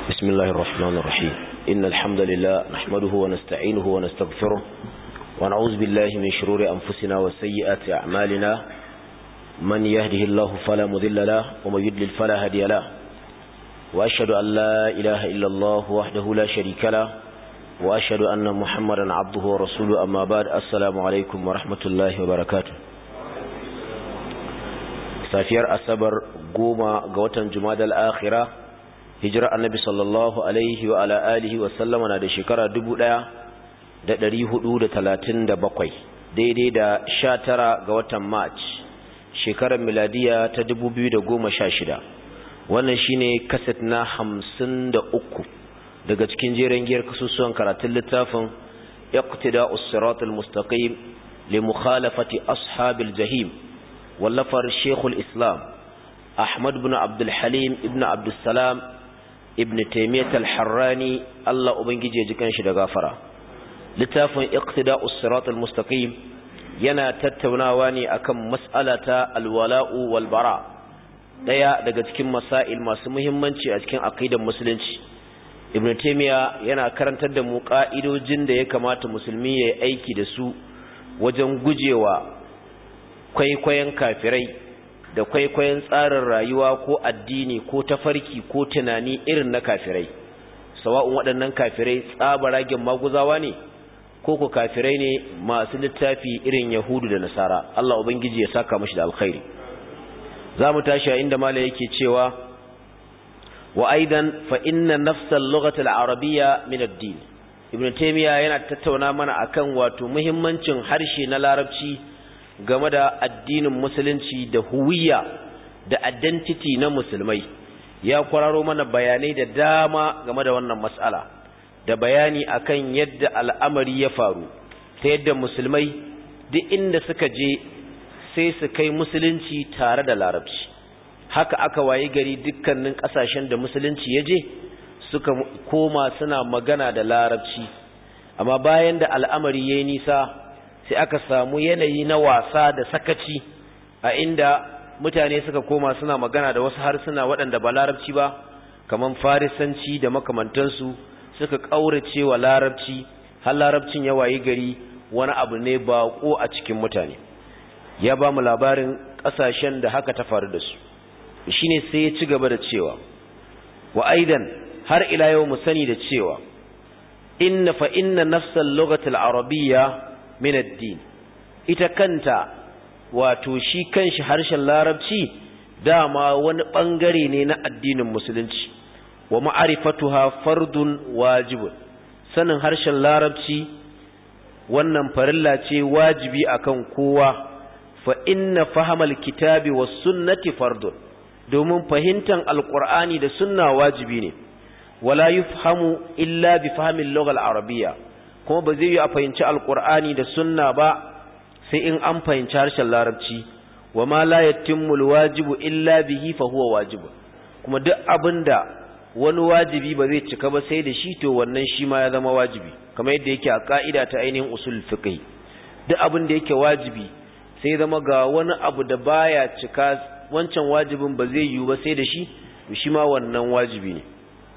بسم الله الرحمن الرحيم إن الحمد لله نحمده ونستعينه ونستغفره ونعوذ بالله من شرور أنفسنا وسيئات أعمالنا من يهده الله فلا مذل له ومن يدلل فلا هدي له وأشهد أن لا إله إلا الله وحده لا شريك له وأشهد أن محمدا عبده ورسوله أما بعد السلام عليكم ورحمة الله وبركاته safiyar asabar goma ga watan jumadal akhira hijira annabi sallallahu alaihi wa ala alihi wa sallama na da shekara bakwai daidai da sha tara ga watan march shekarar miladiya ta shida wannan shine kaset na hamsin da uku daga cikin jeren giyar kasusuwan karatun littafin iqtida'us siratal mustaqim li mukhalafati ashabil jahim wallafar shekul islam ahmad bin abdulhalim ibn abdulsalam ibn taimiyyat al-harrani allah ubangiji ya ji kanshi da gafara littafin iqtida'us siratal mustaqim yana tattaunawa ne akan mas'alata alwala'u wal bara daya daga cikin masail masu muhimmanci a cikin aqidar musulunci ibn taimiyya yana karantar da mu ka'idojin da ya kamata musulmi ya yi aiki da su wajen gujewa kwaikwayon kafirai da kwaikwayon tsarin rayuwa ko addini ko tafarki ko tunani irin na kafirai sawa'un waɗannan kafirai tsabaragen maguzawa ne ko ku kafirai ne masu littafi irin yahudu da nasara Allah ubangiji ya saka mashi da alkhairi za mu tashi a inda mala yake cewa wa aidan fa inna nafsal lughatil arabiyya min ad-din ibn taymiya yana tattauna mana akan wato muhimmancin harshe na larabci game da addinin musulunci da huwiya da identity na musulmai ya kwararo mana bayanai da dama game da wannan mas'ala da bayani akan yadda al'amari ya faru ta yadda musulmai duk inda suka je sai su kai musulunci tare da larabci haka aka wayi gari dukkanin kasashen da musulunci ya je suka koma suna magana da larabci amma bayan da al'amari ya yi nisa sai aka samu yanayi na wasa da sakaci a inda mutane suka koma suna magana da wasu harsuna waɗanda ba larabci ba kamar farisanci da makamantansu suka ƙaurace wa larabci har larabcin ya wayi gari wani abu ne baƙo a cikin mutane ya ba mu labarin ƙasashen da haka ta faru da su shine sai ya ci gaba da cewa wa aidan har ila yau mu sani da cewa inna fa inna nafsal lughatil arabiyya min ad-din ita kanta wato shi kanshi harshen larabci dama wani bangare ne na addinin musulunci wa ma'rifatuha fardun wajibun sanin harshen larabci wannan farilla ce wajibi akan kowa fa inna fahamal kitabi was sunnati fardun domin fahimtar alqur'ani da sunna wajibi ne wala yufhamu illa bi fahmil lugha al-arabiyya kuma ba zai yi a fahimci alkur'ani da sunna ba sai in an fahimci harshen larabci wa ma la yatimmu alwajibu illa bihi fa huwa wajibu kuma duk abinda wani wajibi ba zai cika ba sai da shi to wannan shi ma ya zama wajibi kamar yadda yake a ka'ida ta ainihin usul fiqh duk abin da yake wajibi sai zama ga wani abu da baya cika wancan wajibin ba zai yiwu ba sai da shi to shi ma wannan wajibi ne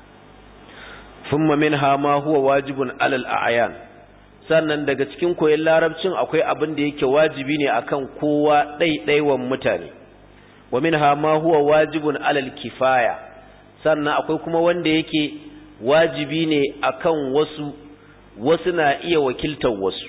thumma minha ma huwa wajibun alal a'yan sannan daga cikin koyon larabcin akwai abin da yake wajibi ne akan kowa ɗaiɗaiwan mutane wa minha ma huwa wajibun alal kifaya sannan akwai kuma wanda yake wajibi ne akan wasu wasu na iya wakiltar wasu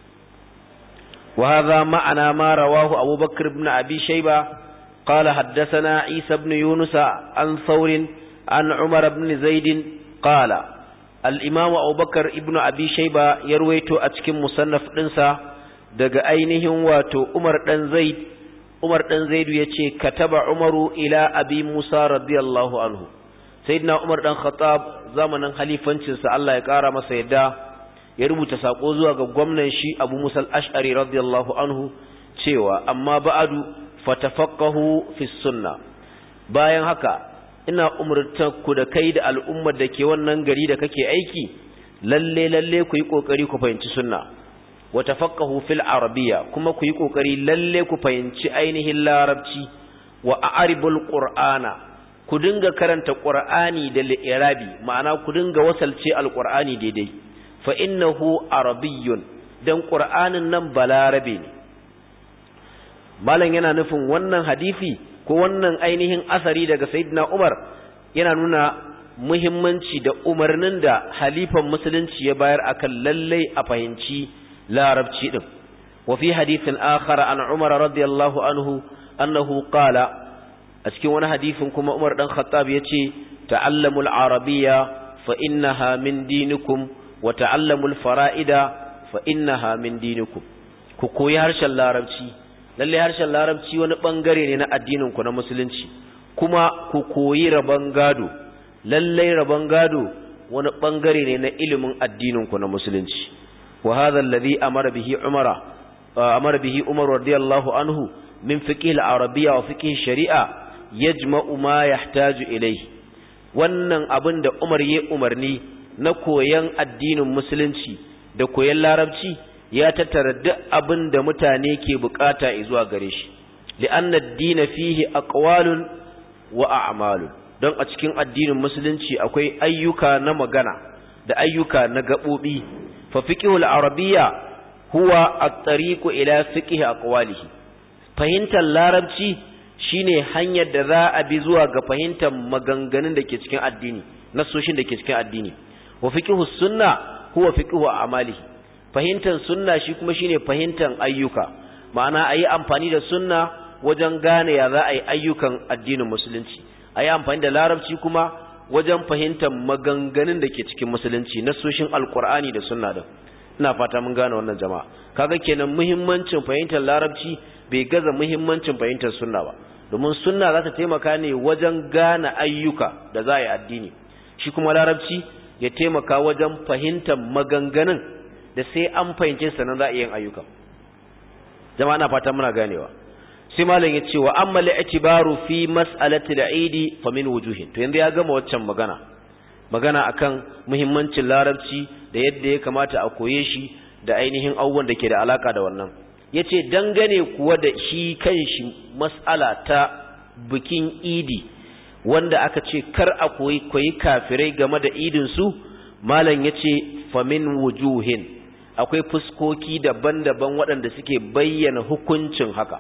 wa hadha ma'ana ma rawahu abubakar ibn abi shayba قال حدثنا عيسى بن يونس عن ثور عن عمر بن زيد قال الإمام أبو بكر ابن أبي شيبة يرويتو أتكم مصنف ننسى daga ainihin wato Umar dan Zaid Umar dan Zaid yace kataba Umaru ila Abi Musa radiyallahu anhu Sayyidina Umar dan Khattab zamanin halifancin sa Allah ya kara masa yadda ya rubuta sako zuwa ga gwamnan shi Abu Musa al-Ash'ari radiyallahu anhu cewa amma ba'adu fatafaqahu fi sunna bayan haka ina umurtar ku da kai da al'ummar da ke wannan gari da kake aiki lalle lalle ku yi kokari ku fahimci sunna wa tafaqahu fil arabiyya kuma ku yi kokari lalle ku fahimci ainihin larabci wa a'ribul qur'ana ku dinga karanta qur'ani da li'irabi ma'ana ku dinga wasalce alqur'ani daidai fa innahu arabiyyun dan qur'anin nan balarabe ne malam yana nufin wannan hadisi ko wannan ainihin asari daga sayyidina Umar yana nuna muhimmanci da umarnin da halifan musulunci ya bayar akan lallai a fahimci larabci din wa fi hadithin akhar an Umar radiyallahu anhu annahu qala a cikin wani hadisin kuma Umar dan Khattab yace ta'allamul arabiyya fa innaha min dinikum wa ta'allamul fara'ida fa innaha min dinikum ku koyi harshen larabci lalle harshen larabci wani bangare ne na addinin ku na musulunci kuma ku koyi rabon gado lalle rabon gado wani bangare ne na ilimin addinin ku na musulunci wa hadha alladhi amara bihi umara amara bihi umar radiyallahu anhu min fiqh al-arabiyya wa fiqh shari'a yajma'u ma yahtaju ilayhi wannan abin da umar ya umarni na koyan addinin musulunci da koyan larabci ya tattara duk abin da mutane ke bukata zuwa gare shi li'anna ad-din fihi aqwalun wa a'malun don a cikin addinin musulunci akwai ayyuka na magana da ayyuka na gabobi fa fiqhul arabiyya huwa at-tariqu ila fiqhi aqwalihi fahimtar larabci shine hanyar da za a bi zuwa ga fahimtar maganganun da ke cikin addini nasoshin da ke cikin addini wa fiqhus sunna huwa fiqhu a'malihi fahimtar sunna shi kuma shine fahimtar ayyuka ma'ana ayi amfani da sunna wajen gane ya za a yi ayyukan addinin musulunci ayi amfani da larabci kuma wajen fahimtar maganganun da ke cikin musulunci nasoshin alqur'ani da sunna da ina fata mun gane wannan jama'a kaga kenan muhimmancin fahimtar larabci bai gaza muhimmancin fahimtar sunna ba domin sunna za ta taimaka ne wajen gane ayyuka da za a yi addini shi kuma larabci ya taimaka wajen fahimtar maganganun da sai an fahimce sannan za a yin ayyuka jama'a na fata muna ganewa sai malam ya ce wa amma li'tibaru fi mas'alati al-eid fa min wujuhin to yanzu ya gama waccan magana magana akan muhimmancin larabci da yadda ya kamata a koye shi da ainihin abubuwan da ke da alaka da wannan yace dangane kuwa da shi kanshi mas'ala ta bikin idi wanda aka ce kar a koyi koyi kafirai game da idin su malam yace fa min wujuhin akwai fuskoki daban-daban waɗanda suke bayyana hukuncin haka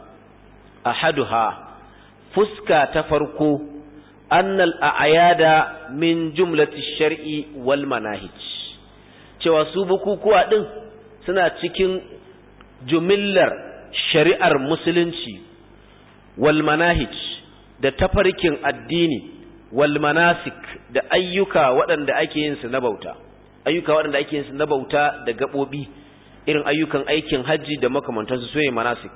ahaduha fuska ta farko annal a'yada min jumlati shar'i wal manahij cewa su bukukuwa din suna cikin jumillar shari'ar musulunci wal manahij da tafarkin addini wal manasik da ayyuka waɗanda ake yin su na bauta ayyuka waɗanda ake yin su na bauta da gaɓoɓi irin ayyukan aikin hajji da makamantansu su ne manasik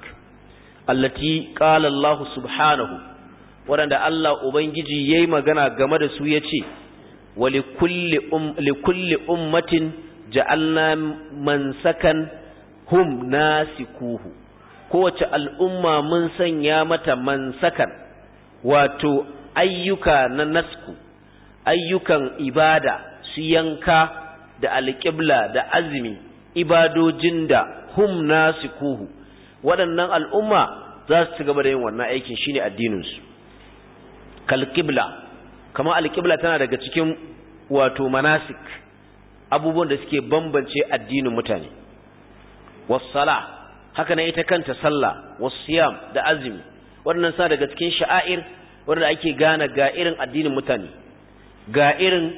allati qala Allah subhanahu waɗanda Allah ubangiji yayi magana game da su yace wa likulli um likulli ummatin ja'alna mansakan hum nasikuhu kowace al'umma mun sanya mata mansakan wato ayyuka na nasku ayyukan ibada su yanka da alƙibla da azumi ibadojin da hum nasikuhu waɗannan al'umma za su ci gaba da yin wannan aikin shine addininsu kalƙibla kama alƙibla tana daga cikin wato manasik abubuwan da suke bambance addinin mutane wassala haka na ita kanta sallah wasiyam da azumi waɗannan sa daga cikin sha'air wanda ake gane ga irin addinin mutane ga irin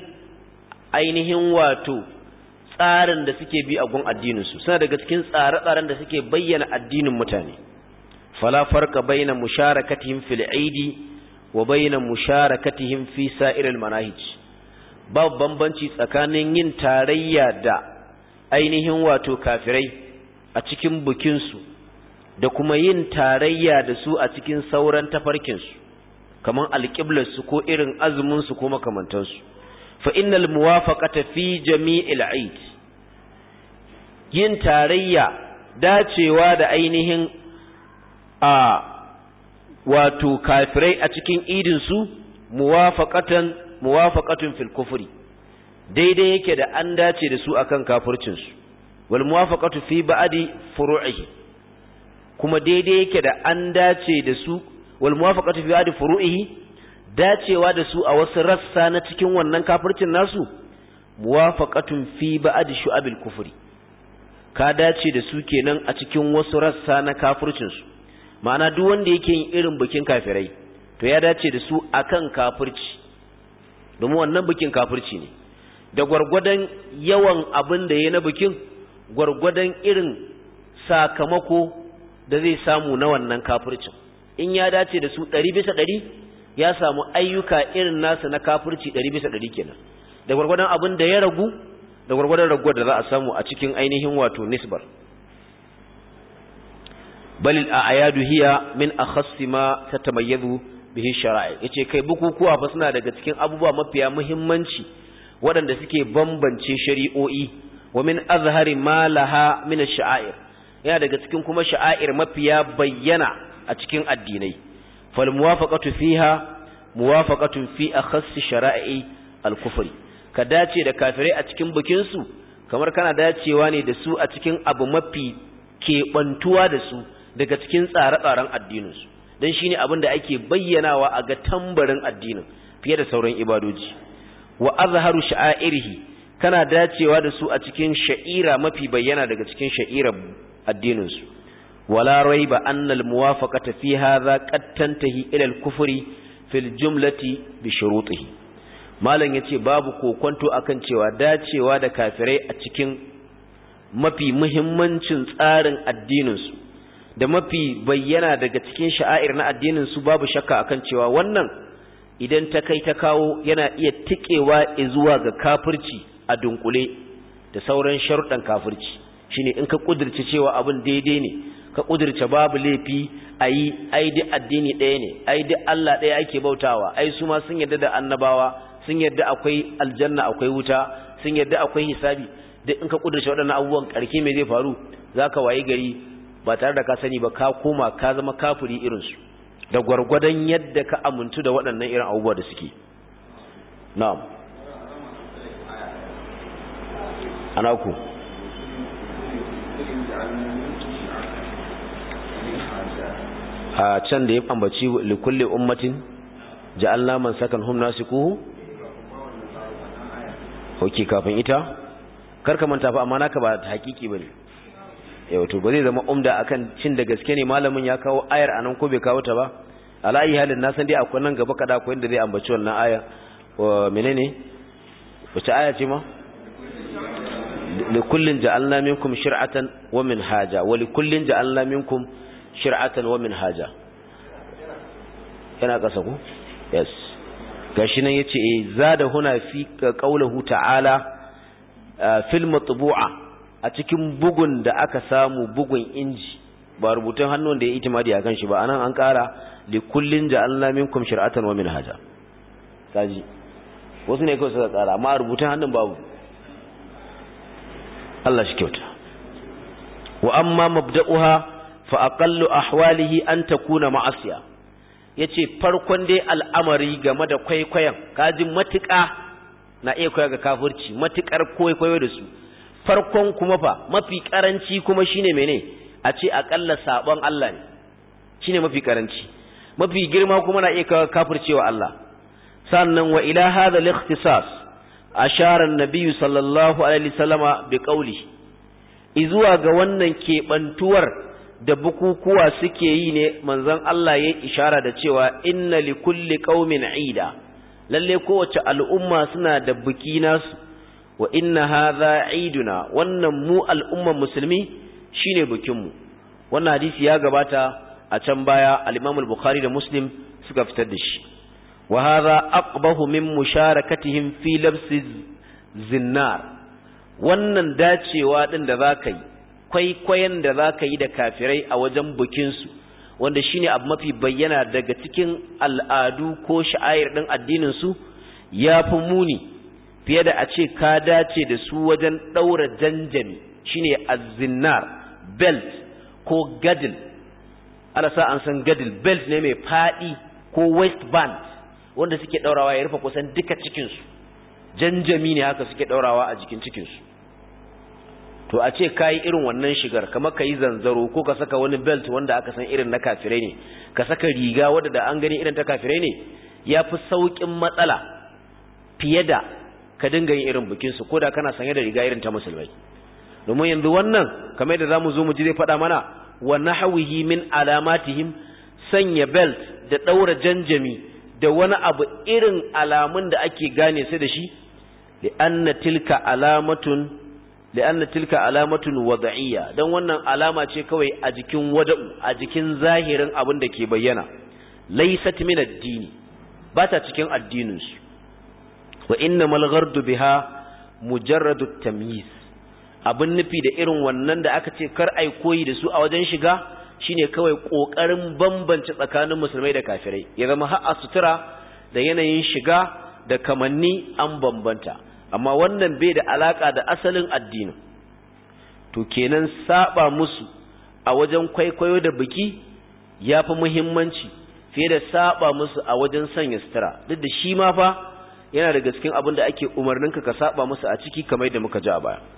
ainihin wato tsarin da suke bi a gun addininsu suna daga cikin tsare-tsaren da suke bayyana addinin mutane fala farqa baina musharakatihim fil aidi wa baina musharakatihim fi sa'iril manahij babu bambanci tsakanin yin tarayya da ainihin wato kafirai a cikin bukinsu da kuma yin tarayya da su a cikin sauran tafarkinsu kamar alƙiblarsu ko irin azuminsu ko makamantansu fa innal muwafaqata fi jami'il eid yin tarayya dacewa da ainihin a wato kafirai a cikin idin su muwafaqatan muwafaqatun fil kufri daidai yake da an dace da su akan kafircin su wal muwafaqatu fi ba'di furu'ihi kuma daidai yake da an dace da su wal muwafaqatu fi ba'di furu'ihi dacewa da su a wasu rassa na cikin wannan kafircin nasu muwafaqatun fi ba'd shu'abil kufri ka dace da su kenan a cikin wasu rassa na kafircin su ma'ana duk wanda yake yin irin bikin kafirai to ya dace da su akan kafirci domin wannan bikin kafirci ne da gwargwadon yawan abin da ya na bikin gwargwadon irin sakamako da zai samu na wannan kafircin in ya dace da su ɗari bisa ɗari ya samu ayyuka irin nasa na kafirci ɗari bisa ɗari kenan da gwargwadon abin da ya ragu da gwargwadon raguwar da za a samu a cikin ainihin wato nisbar balil a ayadu hiya min akhassi ma tatamayyazu bihi shara'i yace kai bukukuwa fa suna daga cikin abubuwa mafiya muhimmanci waɗanda suke bambance shari'o'i wa min azhari ma laha min ash-sha'air yana daga cikin kuma sha'air mafiya bayyana a cikin addinai fal muwafaqatu fiha muwafaqatun fi akhassi shara'i al-kufri ka dace da kafirai a cikin bikin su kamar kana dacewa ne da su a cikin abu mafi keɓantuwa da su daga cikin tsare-tsaren addininsu don shi ne abin da ake bayyanawa a ga tambarin addinin fiye da sauran ibadoji wa azharu sha'airihi kana dacewa da su a cikin sha'ira mafi bayyana daga cikin sha'irar addininsu wala raiba anna almuwafaqata fi hadha qad tantahi ila al-kufri fil jumlati bi shurutihi malam yace babu kokonto akan cewa dacewa da kafirai a cikin mafi muhimmancin tsarin addininsu da mafi bayyana daga cikin sha'air na addinin su babu shakka akan cewa wannan idan ta kai ta kawo yana iya tikewa zuwa ga kafirci a dunkule da sauran sharuɗan kafirci shine in ka kudirce cewa abin daidai ne ka kudirce babu laifi ayi ai duk addini ɗaya ne ai duk Allah ɗaya ake bautawa ai su ma sun yarda da annabawa sun yarda akwai aljanna akwai wuta sun yarda akwai hisabi duk in ka kudirce waɗannan abubuwan ƙarke me zai faru zaka wayi gari ba tare da ka sani ba ka koma ka zama kafiri irinsu da gwargwadon yadda ka amintu da waɗannan irin abubuwa da suke na'am ana ku a can da ya ambaci likulli ummatin ja'alna man sakan hum nasikuhu hoki kafin ita karka manta fa amma naka ba hakiki bane yau to ba zai zama umda akan cin da gaske ne malamin ya kawo ayar anan ko bai kawo ta ba ala ayi halin na san dai akwai nan gaba kada akwai inda zai ambaci wannan aya menene wace aya ce ma li kullin ja'alna minkum shir'atan wa minhaja wa li kullin ja'alna minkum shir'atan wa minhaja yana kasa ku yes gashi nan yace eh zada huna fi qawluhu ta'ala fil matbu'a a cikin bugun da aka samu bugun inji ba rubutun hannun da ya itimadi akan shi ba anan an kara li kullin ja'alna minkum shir'atan wa minhaja kaji wasu ne kawai suka kara amma rubutun hannun babu Allah shi kyauta wa amma mabda'uha fa aqallu ahwalihi an takuna ma'asiya yace farkon dai al'amari game da kwaikwayon kaji matuƙa na iya koya ga kafirci matuƙar kwaikwayo da su farkon kuma fa mafi karanci kuma shine mene a ce akalla sabon Allah ne shine mafi karanci mafi girma kuma na iya kafircewa Allah sannan wa ila hadha al-ikhtisas ashara an-nabiy sallallahu alaihi wasallama bi qawli izuwa ga wannan kebantuwar da bukukuwa suke yi ne manzon Allah ya ishara da cewa inna likulli qaumin ida lalle kowace al'umma suna da biki nasu wa inna hadha iduna wannan mu al'umman musulmi shine bikinmu wannan hadisi ya gabata a can baya al-Imam al-Bukhari da Muslim suka fitar da shi wa hadha aqbahu min musharakatihim fi labsi zinnar wannan dacewa din da zaka yi kwaikwayon da zaka yi da kafirai a wajen bikin su wanda shine abu mafi bayyana daga cikin al'adu ko sha'air din addinin su yafi muni fiye da a ce ka dace da su wajen ɗaura janjami shine azzinnar belt ko gadil alasa an san gadil belt ne mai faɗi ko waistband wanda suke ɗaurawa ya rufe kusan duka cikinsu janjami ne haka suke ɗaurawa a jikin cikinsu to a ce ka yi irin wannan shigar kamar ka yi zanzaro ko ka saka wani belt wanda aka san irin na kafirai ne ka saka riga wadda da an gani irin ta kafirai ne ya fi sauƙin matsala fiye da ka dinga yin irin bikinsu ko da kana sanye da riga irin ta musulmai domin yanzu wannan kamar yadda za mu zo mu ji zai faɗa mana wa nahawihi min alamatihim sanya belt da ɗaura janjami da wani abu irin alamun da ake gane su da shi li'anna tilka alamatun li'anna tilka alamatun wada'iyya dan wannan alama ce kawai a jikin wada'u a jikin zahirin abin da ke bayyana laysat min ad-dini ba ta cikin addinin su wa innamal ghardu biha mujarradu tamyiz abin nufi da irin wannan da aka ce kar ai koyi da su a wajen shiga shine kawai kokarin bambance tsakanin musulmai da kafirai ya zama har a sutura da yanayin shiga da kamanni an bambanta amma wannan bai da alaka da asalin addinin to kenan saba musu a wajen kwaikwayo da biki yafi muhimmanci fiye da saba musu a wajen sanya sutura duk da shi ma fa yana daga cikin abin da ake umarninka ka saba musu a ciki kamar da muka ji a baya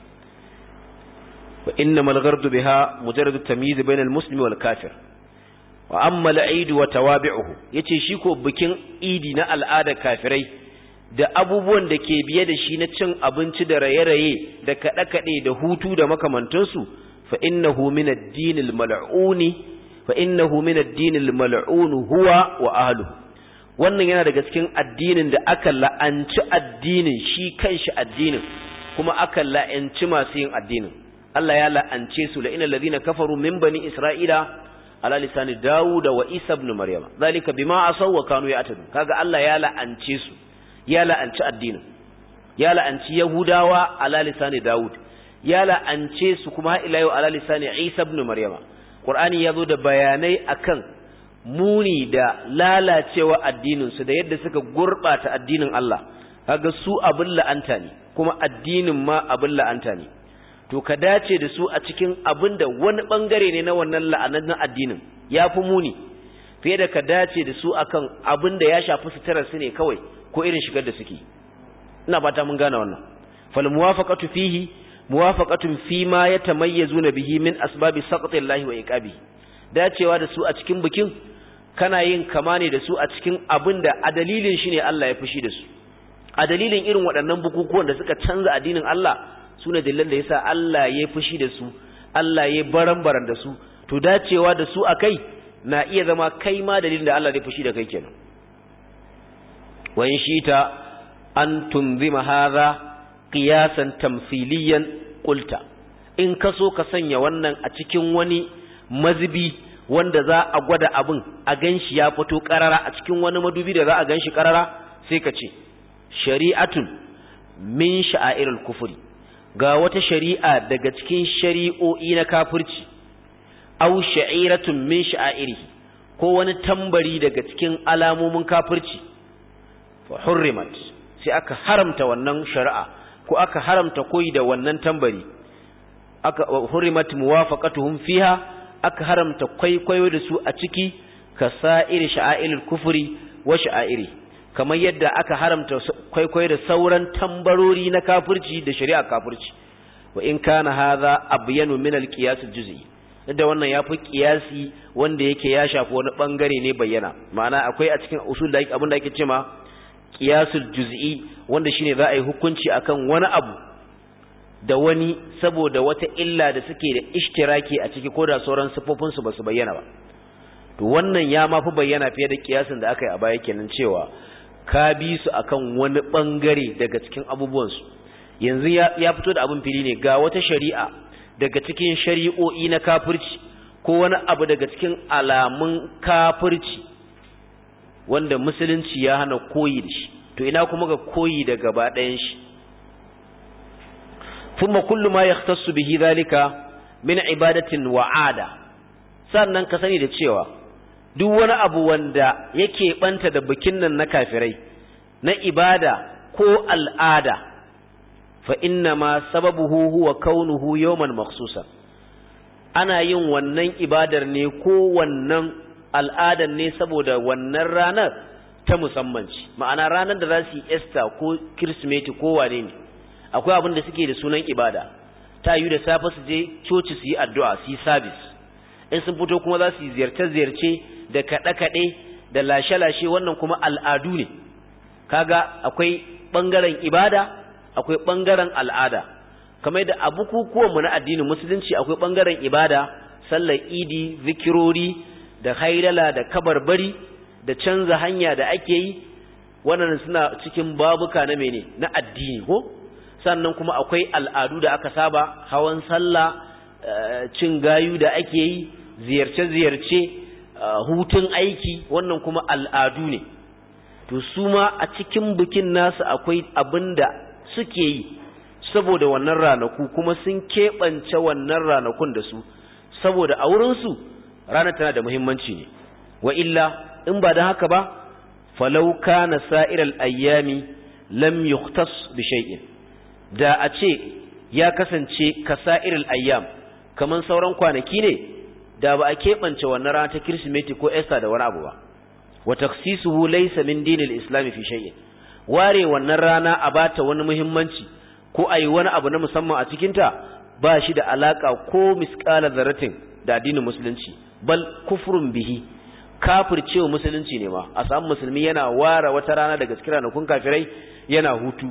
wa innamal ghardu biha mujarrad at-tamyiz bayna al-muslimi wal kafir wa amma al-eid wa tawabi'uhu yace shi ko bikin idi na al'ada kafirai da abubuwan da ke biye da shi na cin abinci da raye-raye da kaɗe-kaɗe da hutu da makamantansu fa innahu min ad-din al-mal'uni fa innahu min ad-din al-mal'un huwa wa ahluhu wannan yana daga cikin addinin da aka la'anci addinin shi kanshi addinin kuma aka la'anci masu yin addinin Allah ya la'ance su la inal ladina kafaru min bani isra'ila ala lisani dawud wa isa ibn maryama zalika bima asaw wa kanu ya'tadun kaga Allah ya la'ance su ya la'anci addinin ya la'anci yahudawa ala lisani dawud ya la'ance su kuma ila yau ala lisani isa ibn maryama qur'ani yazo da bayanai akan muni da lalacewa addinin su da yadda suka gurbata addinin Allah kaga su abin la'anta ne kuma addinin ma abin la'anta ne to ka dace da su a cikin abin da wani bangare ne na wannan la'anan addinin ya fi muni fiye da ka dace da su akan abin da ya shafi suturar su ne kawai ko irin shigar da suke ina fata mun gane wannan fal muwafaqatu fihi muwafaqatun fi ma yatamayyazuna bihi min asbabi saqtillahi wa iqabi dacewa da su a cikin bikin kana yin kama ne da su a cikin abin da a dalilin shi ne Allah ya fushi da su a dalilin irin waɗannan bukukuwan da suka canza addinin Allah su ne dalilan da yasa Allah ya fushi da su Allah ya baran-baran da su to dacewa da su akai na iya zama kai ma dalilin da Allah ya fushi da kai kenan wa in shita an tunzima hadha qiyasan tamthiliyan qulta in kaso ka sanya wannan a cikin wani mazubi wanda za a gwada abin a ganshi ya fito karara a cikin wani madubi da za a ganshi karara sai ka ce shari'atun min sha'airul kufuri ga wata shari'a daga cikin shari'o'i na kafirci aw sha'iratun min sha'airi ko wani tambari daga cikin alamomin kafirci fa hurrimat sai aka haramta wannan shari'a ko aka haramta koyi da wannan tambari aka hurrimat muwafaqatuhum fiha aka haramta kwaikwayo da su a ciki ka sa'ir sha'airul kufri wa sha'airi kamar yadda aka haramta kwaikwayo da sauran tambarori na kafirci da shari'a kafirci wa in kana hadha abyanu min al-qiyas al-juz'i da wannan yafi qiyasi wanda yake ya shafi wani bangare ne bayyana ma'ana akwai a cikin usul da abin da ake cewa qiyasul juz'i wanda shine za a yi hukunci akan wani abu da wani saboda wata illa da suke da ishtiraki a ciki ko da sauran sifofin su basu bayyana ba to wannan ya mafi bayyana fiye da kiyasin da aka yi a baya kenan cewa ka bi su akan wani bangare daga cikin abubuwansu yanzu ya fito da abin fili ne ga wata shari'a daga cikin shari'o'i na kafirci ko wani abu daga cikin alamun kafirci wanda musulunci ya hana koyi da shi to ina kuma ga koyi da gaba ɗayan shi thumma kullu ma yahtassu bihi dhalika min ibadatin wa'ada sannan ka sani da cewa duk wani abu wanda yake banta da bikin nan na kafirai na ibada ko al'ada fa inna ma sababuhu huwa kaunuhu yawman makhsusan ana yin wannan ibadar ne ko wannan al'adar ne saboda wannan ranar ta musamman ce ma'ana ranar da za su yi Easter ko Kirsimeti ko wane ne akwai abin da suke da sunan ibada ta yi da safe su je coci su yi addu'a su yi service in sun fito kuma za su yi ziyarce-ziyarce da kaɗe-kaɗe da lashe-lashe wannan kuma al'adu ne kaga akwai ɓangaren ibada akwai ɓangaren al'ada kamar da a bukukuwanmu na addinin musulunci akwai ɓangaren ibada sallar idi zikirori da haidala da kabarbari da canza hanya da ake yi wannan suna cikin babuka na mene na addini ko sannan kuma akwai al'adu da aka saba hawan sallah cin gayu da ake yi ziyarce-ziyarce hutun aiki wannan kuma al'adu ne to su ma a cikin bikin nasu akwai abin da suke yi saboda wannan ranaku kuma sun keɓance wannan ranakun da su saboda a wurinsu ranar tana da muhimmanci ne wa illa in ba da haka ba falau kana sa'iral ayyami lam yukhtas bi shay'in da a ce ya kasance ka sa'iral ayyam kaman sauran kwanaki ne da ba a keɓance wannan rana ta kirsimeti ko esta da wani abu ba wa taksisuhu laysa min dinil islam fi shay'in ware wannan rana a bata wani muhimmanci ko ayi wani abu na musamman a cikin ta ba shi da alaka ko misqala zarratin da addinin musulunci bal kufrun bihi kafircewa musulunci ne ma a samu musulmi yana ware wata rana daga cikin ranakun kafirai yana hutu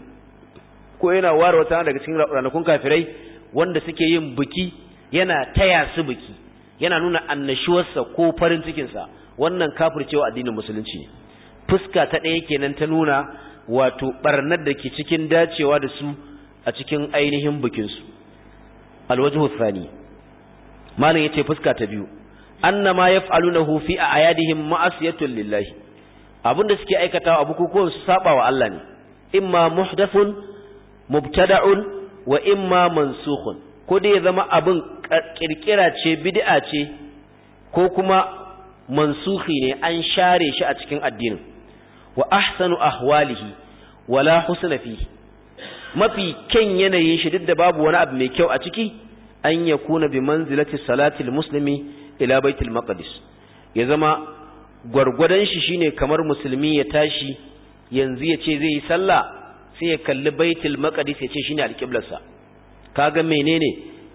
ko yana ware wata rana daga cikin ranakun kafirai wanda suke yin biki yana taya su biki yana nuna annashuwarsa ko farin cikinsa wannan kafircewa addinin musulunci ne fuska ta ɗaya kenan ta nuna wato barnar da ke cikin dacewa da su a cikin ainihin bikinsu alwajhu thani malam yace fuska ta biyu annama yaf'alunahu fi a'yadihim ma'asiyatun lillahi abinda suke aikatawa a bukukuwan su saba wa Allah ne imma muhdathun mubtada'un wa imma mansukhun ko dai ya zama abin kirkira ce bid'a ce ko kuma mansukhi ne an share shi a cikin addinin wa ahsanu ahwalihi wala husna fihi mafi kyan yanayin shi duk da babu wani abu mai kyau a ciki an yakuna bi manzilati salati muslimi ila baitul maqdis ya zama gwargwadon shi shine kamar musulmi ya tashi yanzu ya ce zai yi sallah sai ya kalli baitul maqdis ya ce shine alqiblarsa kaga menene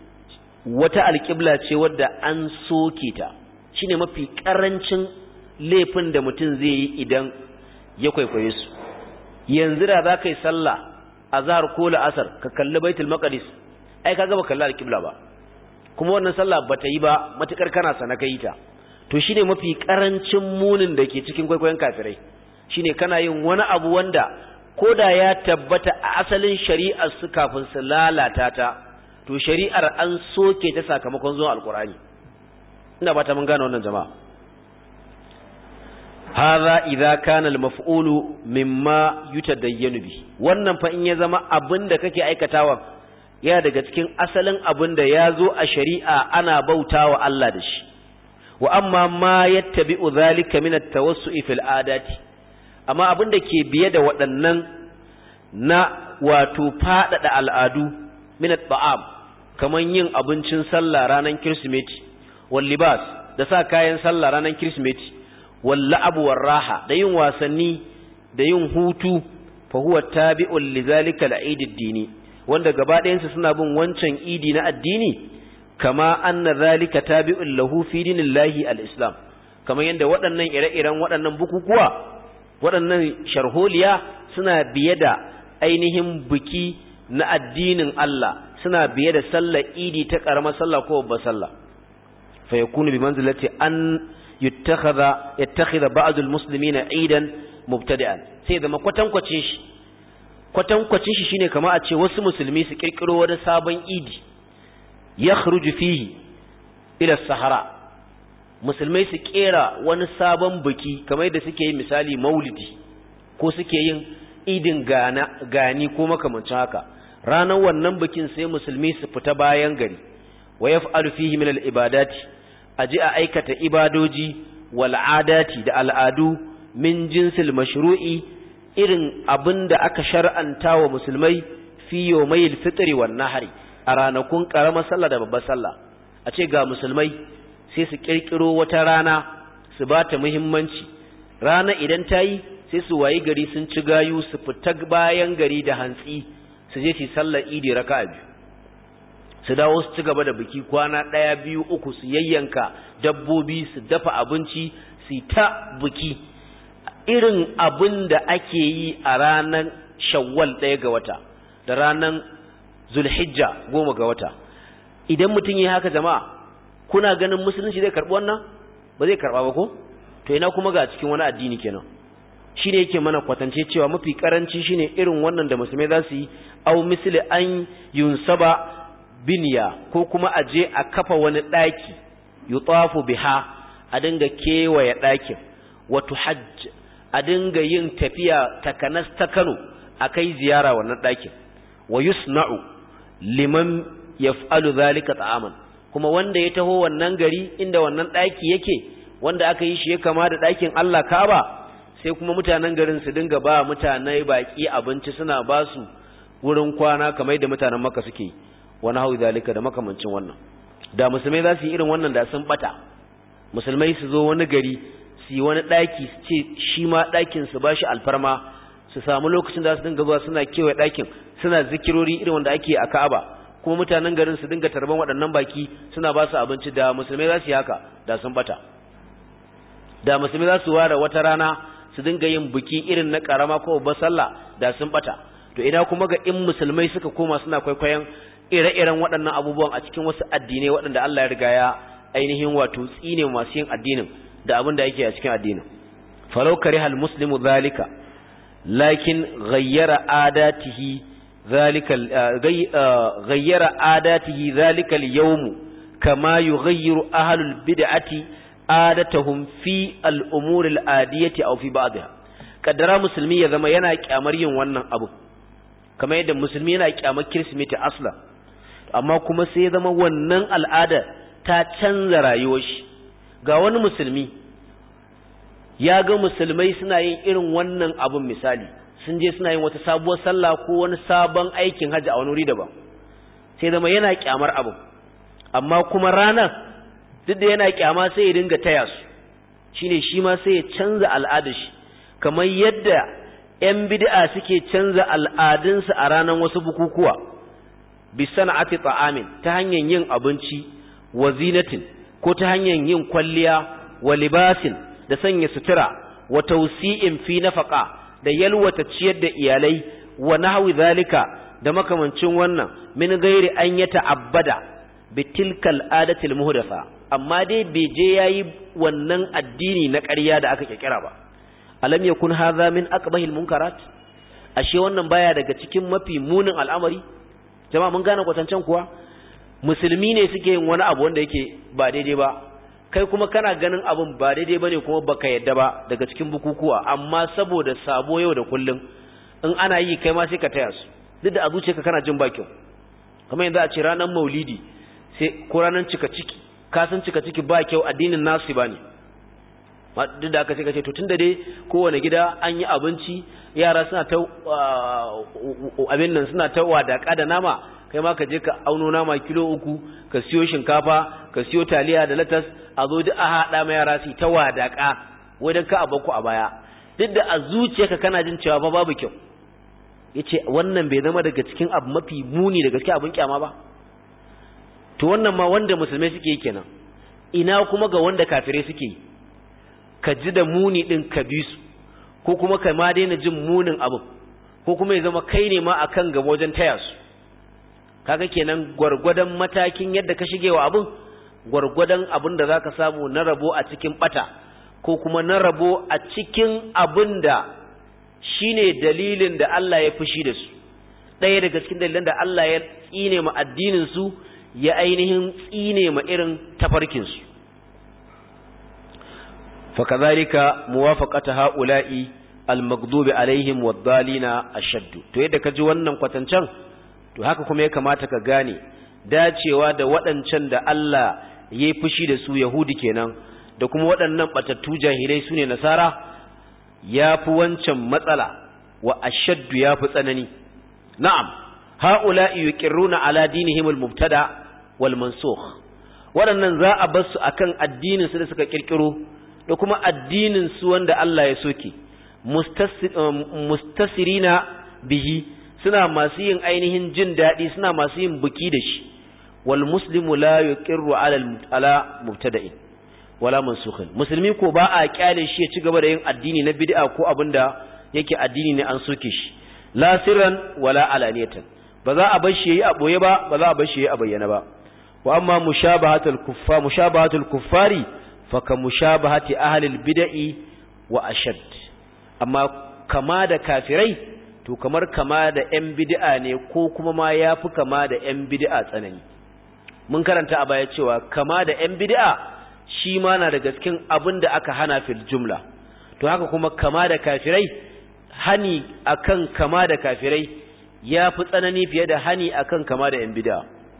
wata alƙibla ce wadda an soke ta shine mafi ƙarancin laifin da mutum zai yi idan ya kwaikwaye su yanzu da za ka yi sallah a zahar ko la'asar ka kalli baitul maqdis ai kaga ba kalli alƙibla ba kuma wannan sallah ba ta yi ba matukar kana sana ka yi ta to shine mafi ƙarancin munin da ke cikin kwaikwayon kafirai shine kana yin wani abu wanda ko da ya tabbata a asalin shari'ar su kafin su lalata ta to shari'ar an soke ta sakamakon zuwan alkurani ina ba ta mun gane wannan jama'a hadha idza kana al-maf'ulu mimma yutadayyanu bi wannan fa in ya zama abinda kake aikatawa ya daga cikin asalin abinda ya zo a shari'a ana bautawa Allah da shi wa amma ma yattabi'u dhalika min at-tawassu'i fil adati amma abinda ke biye da waɗannan na wato faɗaɗa al'adu min at-ta'am kaman yin abincin sallah ranar kirsimeti wal libas da sa kayan sallah ranar kirsimeti wal la'abu war raha da yin wasanni da yin hutu fa huwa tabi'un li zalika al-eid ad-dini wanda gaba ɗayansu suna bin wancan idi na addini kama anna zalika tabi'un lahu fi dinillahi al-islam kamar yadda waɗannan ire-iren waɗannan bukukuwa waɗannan sharholiya suna biye da ainihin biki na addinin Allah suna biye da sallar idi ta ƙaramar sallah ko babbar sallah fa yakunu bi manzilati an yattakhadha yattakhidha ba'd al-muslimina idan mubtadi'an sai zama kwatankwacin shi kwatankwacin shi shine kamar a ce wasu musulmi su kirkiro wani sabon idi yakhruju fihi ila sahara musulmai su kera wani sabon biki kamar da suke yin misali maulidi ko suke yin idin gana gani ko makamancin haka ranar wannan bikin sai musulmi su fita bayan gari wa yaf'alu fihi min al-ibadati aji a aikata ibadoji wal adati da al'adu min jinsil mashru'i irin abinda aka shar'anta wa musulmai fi yawmayil fitri wan nahri a ranakun karamar sallah da babbar sallah a ce ga musulmai sai su kirkiro wata rana su ba ta muhimmanci rana idan ta yi sai su wayi gari sun ci gayu su fita bayan gari da hantsi su je su sallar idi raka biyu su dawo su ci gaba da biki kwana ɗaya biyu uku su yayyanka dabbobi su dafa abinci su ta biki irin abin da ake yi a ranar shawwal ɗaya ga wata da ranar zulhijja goma ga wata idan mutum yi haka jama'a kuna ganin musulunci zai karɓi wannan ba zai karɓa ba ko to ina kuma ga cikin wani addini kenan shi ne yake mana kwatance cewa mafi karanci shine irin wannan da musulmai za su yi au misli an yunsaba biniya ko kuma a je a kafa wani ɗaki yutafu biha a dinga kewaye ɗakin wato hajj a dinga yin tafiya takanas ta Kano a kai ziyara wannan ɗakin wa yusna'u liman yaf'alu zalika ta'aman kuma wanda ya taho wannan gari inda wannan ɗaki yake wanda aka yi shi ya kama da ɗakin Allah Kaaba sai kuma mutanen garin su dinga ba mutane baki abinci suna ba su wurin kwana kamar da mutanen Makka suke wani hau zalika da makamancin wannan da musulmai za su yi irin wannan da sun bata musulmai su zo wani gari su yi wani ɗaki su ce shi ma ɗakin su ba shi alfarma su samu lokacin da su dinga zuwa suna kewaye ɗakin suna zikirori irin wanda ake a Ka'aba kuma mutanen garin su dinga tarban waɗannan baki suna ba su abinci da musulmai za su yi haka da sun bata da musulmai za su ware wata rana su dinga yin biki irin na karama ko babbar sallah da sun bata to ina kuma ga in musulmai suka koma suna kwaikwayon ire-iren waɗannan abubuwan a cikin wasu addinai waɗanda Allah ya riga ya ainihin wato tsine masu yin addinin da abin da yake a cikin addinin falau karihal muslimu zalika lakin ghayyara adatihi zalika ghayyara adatihi zalika al-yawm kama yughayyiru ahlul bid'ati adatahum fi al-umur al-adiyati aw fi ba'dha kaddara musulmi ya zama yana kyamar yin wannan abu kamar yadda musulmi yana kyamar kirsimeti asla amma kuma sai ya zama wannan al'ada ta canza rayuwar shi ga wani musulmi ya ga musulmai suna yin irin wannan abun misali sun je suna yin wata sabuwar sallah ko wani sabon aikin hajji a wani wuri daban sai zama yana kyamar abun amma kuma ranar duk da yana kyama sai ya dinga taya su shine shi ma sai ya canza al'adar shi kamar yadda 'yan bid'a suke canza al'adunsu a ranar wasu bukukuwa bi sana'ati ta'amin ta hanyar yin abinci wa zinatin ko ta hanyar yin kwalliya wa libasin da sanya sutura wa tawsi'in fi nafaqa da yalwata ciyar da iyalai wa nahwi zalika da makamancin wannan min gairi an ya ta'abbada bi tilkal adatil muhdatha amma dai bai je yayi wannan addini na ƙarya da aka kirkira ba alam yakun hadha min aqbahil munkarat ashe wannan baya daga cikin mafi munin al'amari jama'a mun gane kwatancan kuwa musulmi ne suke yin wani abu wanda yake ba daidai ba kai kuma kana ganin abun ba daidai bane kuma baka yadda ba daga cikin bukukuwa amma saboda sabo yau da kullum in ana yi kai ma sai ka taya su duk da a zuciyarka kana jin ba kyau kamar yanzu a ce ranar maulidi sai ko ranar cika ciki ka san cika ciki ba kyau addinin nasu ba ne duk da aka sai ka ce to tun da dai kowane gida an yi abinci yara suna ta abin nan suna ta wadaka da nama kai ma ka je ka auno nama kilo uku ka siyo shinkafa ka siyo taliya da latas a zo duk a haɗa ma yara su ta wadaka wajen ka abanku a baya duk da a zuciyarka kana jin cewa ba babu kyau yace wannan bai zama daga cikin abu mafi muni daga cikin abin kyama ba to wannan ma wanda musulmai suke yi kenan ina kuma ga wanda kafirai suke yi ka ji da muni din ka bi su ko kuma ka ma daina jin munin abu ko kuma ya zama kai ne ma akan gaba wajen taya su kaga kenan gwargwadon matakin yadda ka shige wa abin gwargwadon abin da zaka samu na rabo a cikin bata ko kuma na rabo a cikin abin da shine dalilin da Allah ya fushi da su ɗaya daga cikin dalilan da Allah ya tsine ma addinin su ya ainihin tsine ma irin tafarkin su fakadhalika muwafaqata haula'i al-maghdubi alaihim wad-dallina ashaddu to yadda ka ji wannan kwatancan to haka kuma ya kamata ka gane dacewa da waɗancan da Allah ya yi fushi da su Yahudi kenan da kuma waɗannan batattu jahilai su ne nasara ya fi wancan matsala wa ashaddu ya fi tsanani na'am ha'ula'i yuqirruna ala dinihim al-mubtada wal mansukh waɗannan za a bar su akan addinin su da suka kirkiro da kuma addinin su wanda Allah ya soke mustasirina bihi suna masu yin ainihin jin daɗi suna masu yin buki da shi wal muslimu la yuqirru ala ala mubtada'in wala mansukhin musulmi ko ba a kyale shi ya ci gaba da yin addini na bid'a ko abinda yake addini ne an soke shi la sirran wala alaniyatan ba za a bar shi yayi a boye ba ba za a bar shi yayi a bayyana ba wa amma mushabahatul kuffar mushabahatul kuffari fa ka mushabahati ahli bid'i wa ashad amma kama da kafirai to kamar kama da yan bid'a ne ko kuma ma yafi kama da yan bid'a tsanani mun karanta a baya cewa kama da yan bid'a shi ma na daga cikin abin da aka hana fil jumla to haka kuma kama da kafirai hani akan kama da kafirai ya fi tsanani fiye da hani akan kama da 'yan bida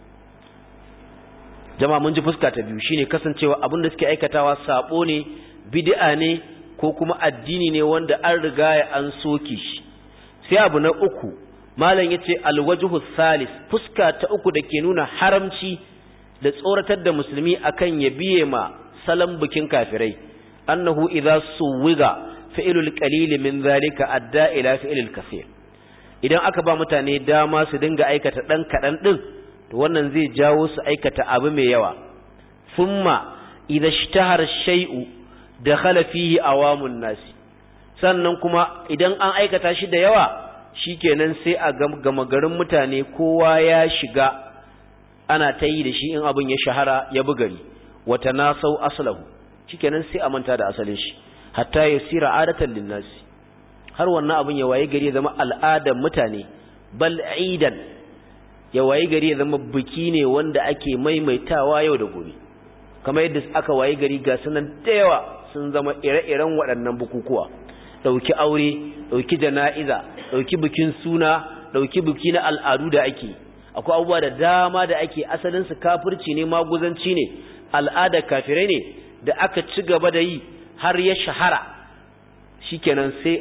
jama'a mun ji fuska ta biyu shine kasancewa abin da suke aikatawa sabo ne bid'a ne ko kuma addini ne wanda an riga ya an soke shi sai abu na uku malam yace alwajhu salis fuska ta uku da ke nuna haramci da tsoratar da musulmi akan ya biye ma salan bikin kafirai annahu idza suwiga fi'lul qalil min zalika adda ila fi'lil kaseer idan aka ba mutane dama su dinga aikata dan kadan din to wannan zai jawo su aikata abu mai yawa thumma idza ishtahara shay'u dakhala fihi awamun nasi sannan kuma idan an aikata shi da yawa shikenan sai a gama garin mutane kowa ya shiga ana ta yi da shi in abin ya shahara ya bugari wata nasau aslahu shikenan sai a manta da asalin shi hatta yasira adatan linnasi har wannan abin ya waye gari ya zama al'adar mutane bal aidan ya waye gari ya zama biki ne wanda ake maimaitawa yau da gobe kamar yadda aka waye gari ga sunan da yawa sun zama ire-iren waɗannan bukukuwa ɗauki aure ɗauki jana'iza ɗauki bikin suna ɗauki biki na al'adu da ake akwai abubuwa da dama da ake asalinsu kafirci ne maguzanci ne al'ada kafirai ne da aka ci gaba da yi har ya shahara shikenan sai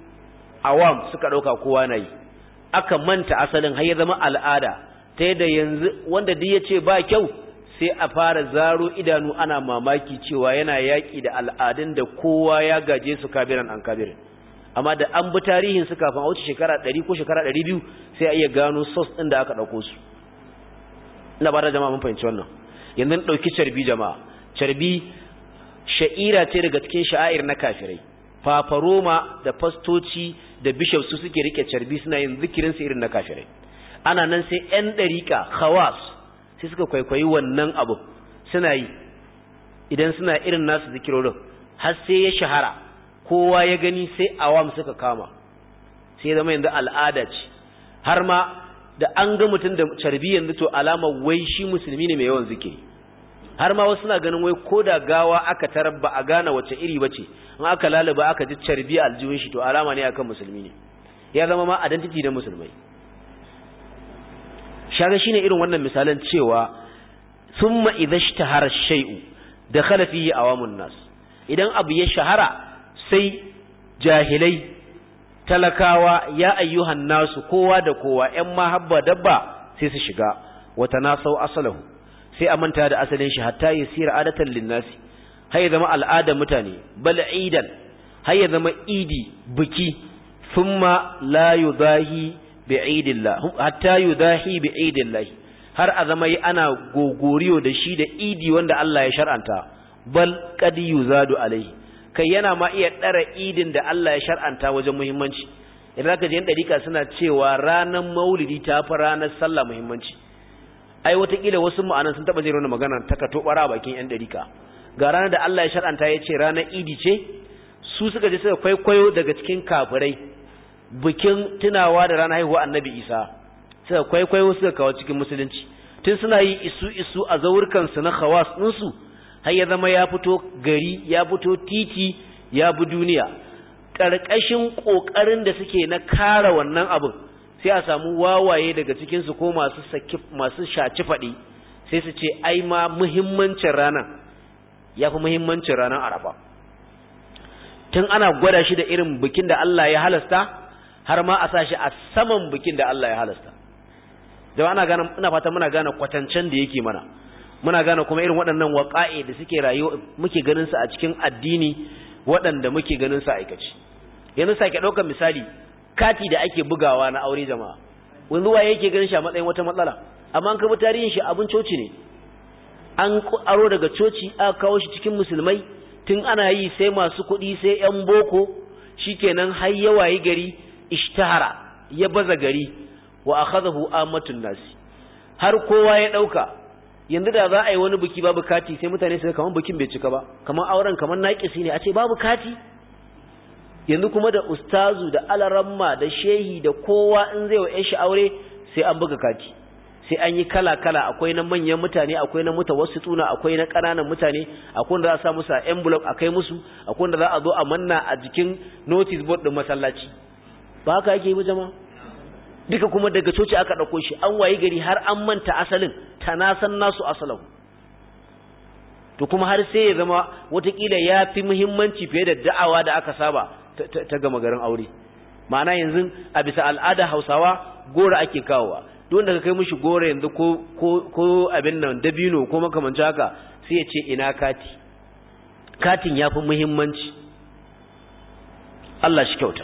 awam suka ɗauka kowa na yi aka manta asalin har ya zama al'ada ta yadda yanzu wanda duk ya ce ba kyau sai a fara zaro idanu ana mamaki cewa yana yaƙi da al'adun da kowa ya gaje su kabiran an kabirin amma da an bi tarihin su kafin a wuce shekara ɗari ko shekara ɗari biyu sai a iya gano sos ɗin da aka ɗauko su ina ba da jama'a mun fahimci wannan yanzu ɗauki carbi jama'a carbi sha'ira ce daga cikin sha'air na kafirai fafaroma da fastoci da bishop su suke rike carbi suna yin zikirin su irin na kafirai ana nan sai ƴan ɗariƙa khawas sai suka kwaikwayi wannan abu suna yi idan suna irin nasu zikirorin har sai ya shahara kowa ya gani sai awam suka kama sai zama yanzu al'ada ce har ma da an ga mutum da carbi yanzu to alama wai shi musulmi ne mai yawan zikiri har ma wasu suna ganin wai ko da gawa aka tarar ba a gane wace iri bace in aka lalaba aka ji carbi aljihun shi to alama ne akan musulmi ne ya zama ma identity da musulmai shaga shine irin wannan misalan cewa thumma idha ishtahara shay'u dakhala fihi awamun nas idan abu ya shahara sai jahilai talakawa ya ayyuhan nasu kowa da kowa ƴan mahabba dabba sai su shiga wata nasau asalahu sai a manta da asalin shi hatta yasira adatan linnasi har ya zama al'adar mutane bal idan har ya zama idi biki thumma la yudahi bi'idillah hatta yudahi bi'idillah har a zama ana gogoriyo da shi da idi wanda Allah ya shar'anta bal qad yuzadu alaihi kai yana ma iya dara idin da Allah ya shar'anta wajen muhimmanci idan ka je yan dariƙa suna cewa ranar maulidi ta fi ranar sallah muhimmanci ai watakila wasu ma'anan sun taɓa jin wannan magana ta ka tobara bakin yan dariƙa ga ranar da Allah ya shar'anta ya ce ranar idi ce su suka je suka kwaikwayo daga cikin kafirai bikin tunawa da ranar haihuwa annabi isa suka kwaikwayo suka kawo cikin musulunci tun suna yi isu isu a zaurkansu na khawas ɗinsu har ya zama ya fito gari ya fito titi ya bi duniya ƙarƙashin ƙoƙarin da suke na kara wannan abin sai a samu wawaye daga cikinsu ko masu saki masu shaci faɗi sai su ce ai ma muhimmancin ranar ya fi muhimmancin ranar arafa tun ana gwada shi da irin bikin da Allah ya halasta har ma a sa shi a saman bikin da Allah ya halasta da ana gane ina fata muna gane kwatancen da yake mana muna gane kuma irin waɗannan waƙa'i da suke rayuwa muke ganin su a cikin addini waɗanda muke ganin su a aikace yanzu sake ɗaukar misali kati da ake bugawa na aure jama'a wanzu waye yake ganin shi a matsayin wata matsala amma an kaba tarihin shi abin coci ne an aro daga coci aka kawo shi cikin musulmai tun ana yi sai masu kuɗi sai ‘yan boko shikenan har ya wayi gari ishtahara ya baza gari wa akhadahu amatun nasi har kowa ya ɗauka yanzu da za a yi wani biki babu kati sai mutane su kamar bikin bai cika ba kamar auren kamar naƙisi ne a ce babu kati yanzu kuma da ustazu da alaramma da shehi da kowa in zai wa shi aure sai an buga kati sai an yi kala-kala akwai na manyan mutane akwai na mutawassituna akwai na ƙananan mutane akwai wanda za a sa musu a envelope a kai musu akwai wanda za a zo a manna a jikin notice board din masallaci ba haka yake yi jama'a duka kuma daga coci aka ɗauko shi an wayi gari har an manta asalin tanasan nasu asalahu to kuma har sai ya zama watakila ya fi muhimmanci fiye da da'awa da aka saba ta gama garin aure ma'ana yanzu a bisa al'ada hausawa gora ake kawowa duk wanda ka kai mishi gora yanzu ko ko ko abin nan dabino ko makamancin haka sai ya ce ina kati katin ya fi muhimmanci Allah shi kyauta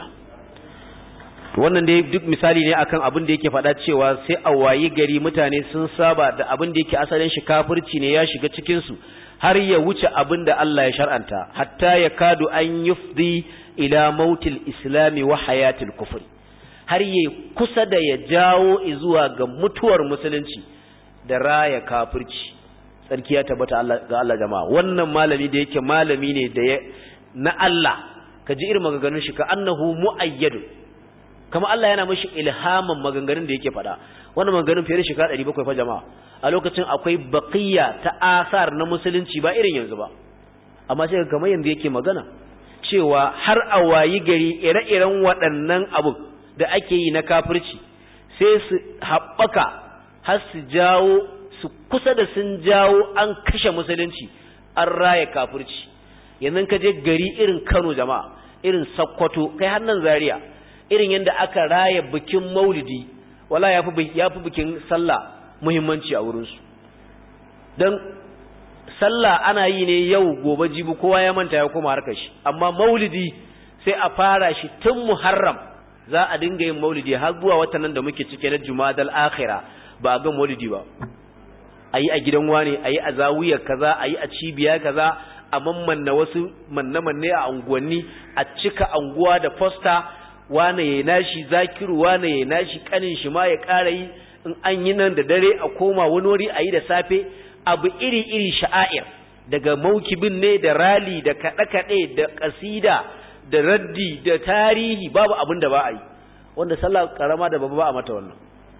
wannan dai duk misali ne akan abin da yake faɗa cewa sai a wayi gari mutane sun saba da abin da yake asalin shi kafirci ne ya shiga cikin su har ya wuce abin da Allah ya shar'anta hatta ya kadu an yufdi ila mautil islami wa hayatil kufri har ya kusa da ya jawo zuwa ga mutuwar musulunci da raya kafirci sarki ya tabbata Allah ga Allah jama'a wannan malami da yake malami ne da na Allah ka ji irin maganganun shi ka annahu muayyad kama Allah yana mishi ilhaman maganganun da yake faɗa wannan maganganun fiye da shekara 700 fa jama'a a lokacin akwai baqiya ta asar na musulunci ba irin yanzu ba amma sai kamar yanzu yake magana cewa har a wayi gari ire-iren waɗannan abu da ake yi na kafirci sai su haɓaka har su jawo su kusa da sun jawo an kashe musulunci an raya kafirci yanzu ka je gari irin Kano jama'a irin Sokoto kai har nan Zaria irin yadda aka raya bikin Maulidi wala yafi yafi bikin sallah muhimmanci a wurin su dan sallah ana yi ne yau gobe jibi kowa ya manta ya koma harkar shi amma Maulidi sai a fara shi tun Muharram za a dinga yin Maulidi har zuwa watan nan da muke cike na Jumadal Akhirah ba a ga Maulidi ba ayi a gidan wane ayi a zawiyar kaza ayi a cibiya kaza a mammanna wasu manne-manne a unguwanni a cika anguwa da fosta wane ya nashi zakiru wane ya nashi kanin shi ma ya ƙara yi in an yi nan da dare a koma wani wuri a yi da safe abu iri-iri sha'air daga maukibin ne da rali da kaɗe-kaɗe da ƙasida da raddi da tarihi babu abin da ba a yi wanda sallah ƙarama da babba ba a mata wannan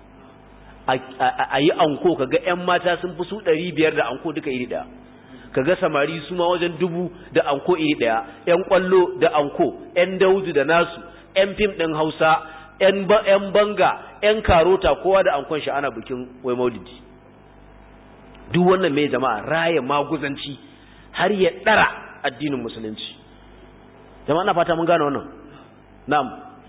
a yi anko kaga 'yan mata sun fi su ɗari biyar da anko duka iri ɗaya kaga samari su ma wajen dubu da anko iri ɗaya ‘yan ƙwallo da anko ‘yan daudu da nasu ‘yan fim ɗin hausa ‘yan banga ‘yan karota kowa da ankon shi ana bikin wai maulidi duk wannan mai jama'a raya maguzanci har ya ɗara addinin musulunci jama'a na fata mun gane wannan na'am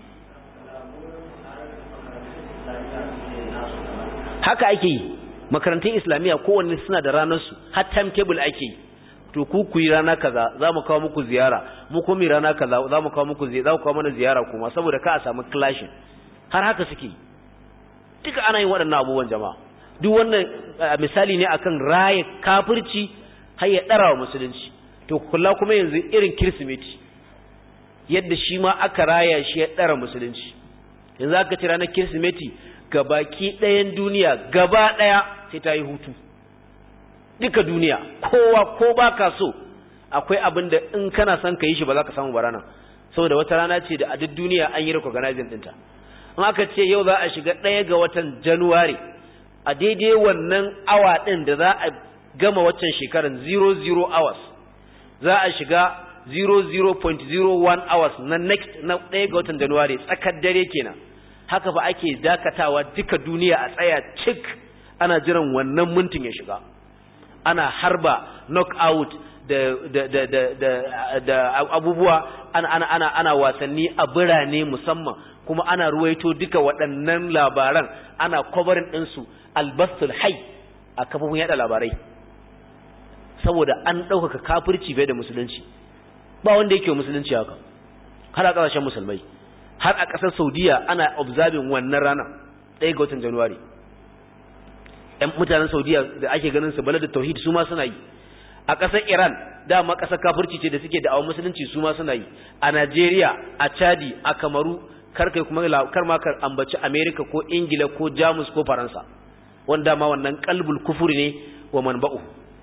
haka ake yi makarantun islamiyya kowanne suna da ranarsu har timetable ake yi to ku ku yi rana kaza za mu kawo muku ziyara mu kuma yi rana kaza za mu kawo muku ziyara za ku kawo mana ziyara kuma saboda ka a samu clashing har haka suke duka ana yin waɗannan abubuwan jama'a duk wannan misali ne akan raye kafirci har ya ɗara wa musulunci to kula kuma yanzu irin kirsimeti yadda shi ma aka raya shi ya ɗara musulunci yanzu aka ci ranar kirsimeti gabaki ɗayan duniya gaba ɗaya sai ta yi hutu duka duniya kowa ko ba ka so akwai abin da in kana son ka yi shi ba za ka samu barana saboda wata rana ce da a duk duniya an yi recognizing ɗinta in aka ce yau za a shiga ɗaya ga watan januwari a daidai wannan awa ɗin da za a gama waccan shekaran 00 hours za a shiga 00.01 hours na next na ɗaya ga watan januwari tsakar dare kenan haka ba ake dakatawa duka duniya a tsaya cik ana jiran wannan mintin ya shiga ana harba knockout da da da da da, da abubuwa ana ana ana ana wasanni a birane musamman kuma ana ruwaito duka waɗannan labaran ana covering din su albastul hay a kafofin yada labarai saboda an ɗaukaka kafirci bai da musulunci ba wanda yake musulunci haka har a ƙasashen musulmai har a ƙasar saudiya ana observing wannan rana ɗaya ga watan januwari ɗan mutanen saudiya da ake ganin su balad tauhid su ma suna yi a ƙasar iran dama ƙasar kafirci ce da suke da awon musulunci su ma suna yi a najeriya a chadi a kamaru kar kai kuma kar ma kar ambaci america ko ingila ko jamus ko faransa wanda ma wannan kalbul kufuri ne wa manba'u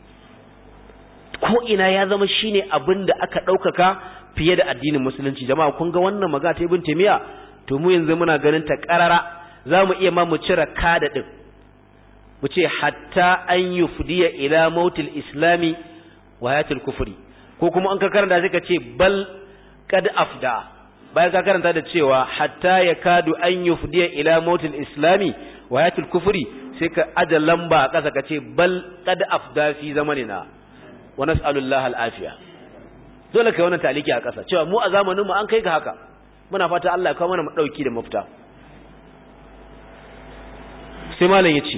ko ina ya zama shine abin da aka ɗaukaka fiye da addinin musulunci jama'a kun ga wannan magana ta ibn taymiya to mu yanzu muna ganin ta karara zamu iya ma mu cire kada din mu ce hatta an yufdiya ila mautil islami wa hayatul kufri ko kuma an ka karanta sai ka ce bal kad afda bayan ka karanta da cewa hatta yakadu an yufdiya ila mautil islami wa hayatul kufri sai ka aja lamba a ƙasa ka ce bal kad afda fi zamanina wa nas'alullaha al'afiya dole kai wannan taliki a ƙasa cewa mu a zamanin mu an kai ga haka muna fata Allah ya kawo mana dauki da mafita sai malam yace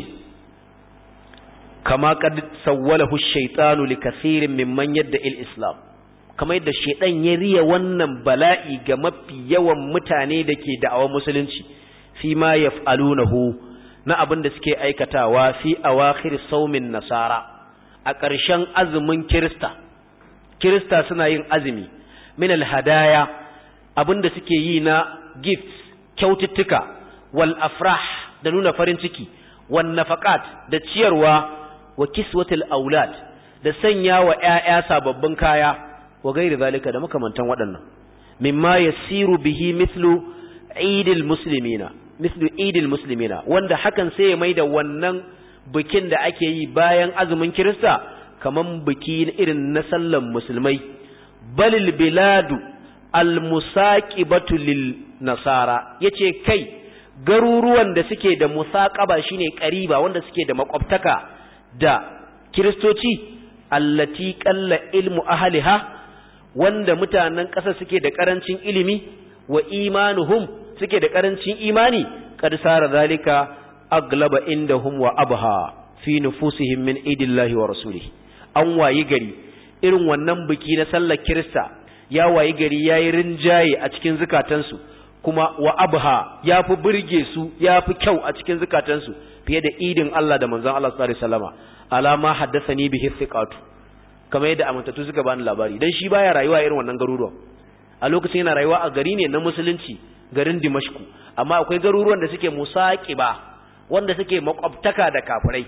kama qad sawwalahu ash-shaytanu likathirin mimman yadda il-islam kama yadda shaydan ya riya wannan bala'i ga mafi yawan mutane da ke da'awar musulunci fi ma yaf'alunahu na abin da suke aikatawa fi awakhir saumin nasara a ƙarshen azumin kirista kirista suna yin azumi min alhadaya abinda suke yi na gifts kyaututtuka wal afrah da nuna farin ciki wan nafaqat da ciyarwa wa kiswatul aulad da sanya wa ƴaƴa sababbin kaya wa gairi zalika da makamantan waɗannan mimma yasiru bihi mithlu idil muslimina mithlu idil muslimina wanda hakan sai ya maida wannan bikin da ake yi bayan azumin kirista kaman biki irin na sallan musulmai balil biladu almusaqibatu lil nasara yace kai garuruwan da suke da musaqaba shine qariba wanda suke da makwabtaka da kiristoci allati qalla ilmu ahliha wanda mutanen ƙasa suke da ƙarancin ilimi wa imanuhum suke da ƙarancin imani kad sara zalika aglaba indahum wa abha fi nufusihim min idillahi wa rasulihi an wayi gari irin wannan biki na sallar kirista ya wayi gari yayi rinjaye a cikin zukatansu kuma wa abha ya fi burge su ya fi kyau a cikin zukatansu fiye da idin Allah da manzon Allah sallallahu alaihi wasallama alama haddathani bihi thiqatu kamar yadda amintattu suka bani labari dan shi baya rayuwa irin wannan garuruwan a lokacin yana rayuwa a gari ne na musulunci garin Dimashku amma akwai garuruwan da suke musaqiba wanda suke makwabtaka da kafirai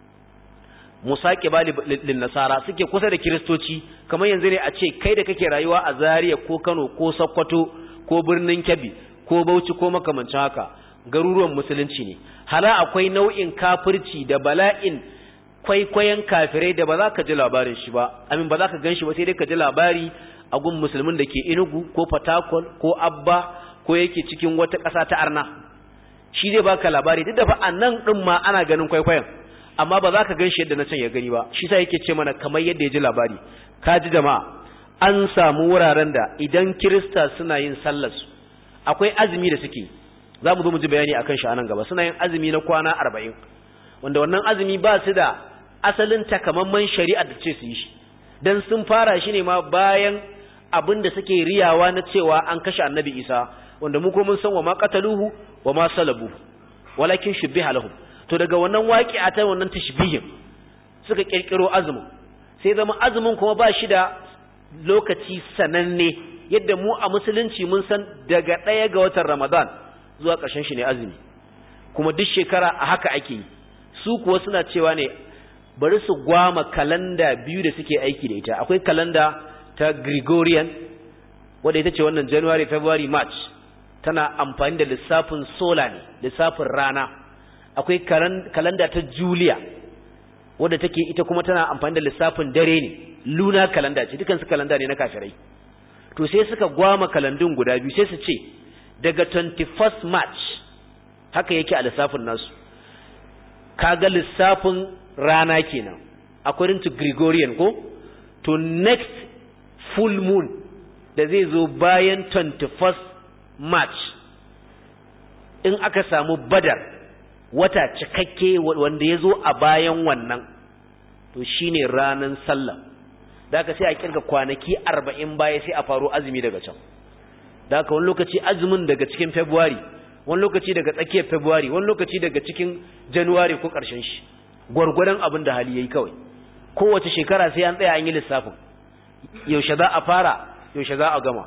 musaqiba lil nasara suke kusa da kristoci kamar yanzu ne a ce kai da kake rayuwa a Zaria ko Kano ko Sokoto ko birnin Kebbi ko Bauchi ko makamancin haka garuruwan musulunci ne hala akwai nau'in kafirci da bala'in kwaikwayon kafirai da ba za ka ji labarin shi ba amin ba za ka gan shi ba sai dai ka ji labari a gun musulmin da ke inugu ko fatakol ko abba ko yake cikin wata ƙasa ta arna shi zai baka labari duk da fa a nan ɗin ma ana ganin kwaikwayon amma ba za ka gan shi yadda na can ya gani ba shi sa yake ce mana kamar yadda ya ji labari ka ji jama'a an samu wuraren da idan kirista suna yin sallarsu akwai azumi da suke za mu zo mu ji bayani akan shi a nan gaba suna yin azumi na kwana arba'in wanda wannan azumi ba su da asalin takamaiman shari'a da ce su yi shi dan sun fara shi ne ma bayan abin da suke riyawa na cewa an kashe annabi isa wanda mu ko mun san wa ma qataluhu wa ma salabu walakin shubbiha lahum to daga wannan waqi'a ta wannan tashbihin suka kirkiro azumin sai zama azumin kuma ba shi da lokaci sananne yadda mu a musulunci mun san daga ɗaya ga watan ramadan zuwa ƙarshen shi ne azumi kuma duk shekara a haka ake yi su kuwa suna cewa ne bari su gwama kalanda biyu da suke aiki da ita akwai kalanda ta Gregorian wadda ita ce wannan January February March tana amfani da lissafin solar ne lissafin rana akwai kalanda ta Julia wadda take ita kuma tana amfani da lissafin dare ne luna kalanda ce dukansu kalanda ne na kafirai to sai suka gwama kalandun guda biyu sai su ce daga 21st March haka yake a lissafin nasu kaga lissafin rana kenan according to Gregorian ko to next full moon da zai zo bayan 21st March in aka samu badar wata cikakke wanda ya zo a bayan wannan to shine ranan sallah da aka sai a kirga kwanaki arba'in baya sai a faro azumi daga can da aka wani lokaci azumin daga cikin February wani lokaci daga tsakiyar February wani lokaci daga cikin January ko ƙarshen shi gwargwadon abin da hali yayi kawai kowace shekara sai an tsaya an yi lissafin yaushe za a fara yaushe za a gama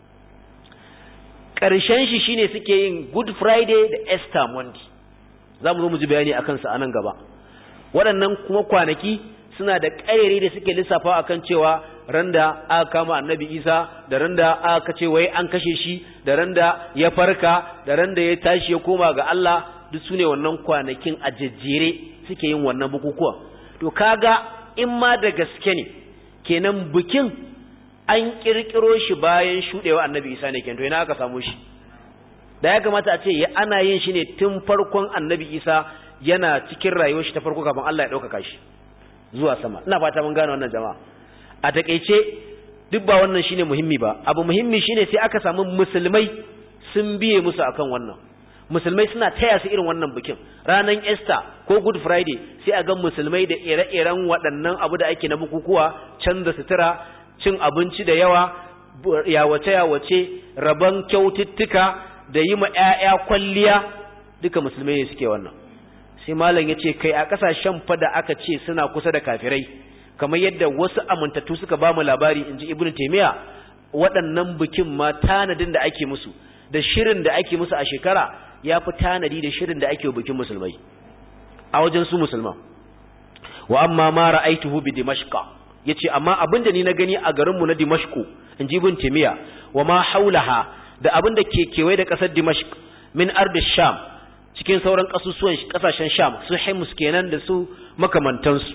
ƙarshen shi shine suke yin good friday da easter monday za mu zo mu ji bayani a kansa a nan gaba waɗannan kuma kwanaki suna da ƙayyari da suke lissafa akan cewa randa aka kama annabi isa da randa aka ce wai an kashe shi da randa ya farka da randa ya tashi ya koma ga Allah duk su ne wannan kwanakin a jejjere suke yin wannan bukukuwa to kaga in ma da gaske ne kenan bikin an kirkiro shi bayan shudewa annabi isa ne kenan to ina aka samu shi da ya kamata a ce ya ana yin shi ne tun farkon annabi isa yana cikin rayuwar shi ta farko kafin Allah ya ɗaukaka shi zuwa sama ina fata mun gane wannan jama'a a takeice duk ba wannan shine muhimmi ba abu muhimmi shine sai aka samu musulmai sun biye musu akan wannan musulmai suna taya su irin wannan bikin ranan Easter ko Good Friday sai a ga musulmai da ire-iren waɗannan abu da ake na bukukuwa canza sutura cin abinci da yawa yawace yawace rabon kyaututtuka da yi ma ƴaƴa kwalliya duka musulmai ne suke wannan sai malam yace kai a kasashen fa da aka ce suna kusa da kafirai kamar yadda wasu amintattu suka ba mu labari inji ibnu taymiya waɗannan bikin ma tanadin da ake musu da shirin da ake musu a shekara ya fi tanadi da shirin da ake bikin musulmai a wajen su musulman wa amma ma ra'aituhu bi dimashqa yace amma abinda ni na gani a garinmu na dimashku inji ibn taymiya wa ma haulaha da abinda ke kewaye da kasar dimashq min ardi sham cikin sauran kasusuwan kasashen sham su himus kenan da su makamantansu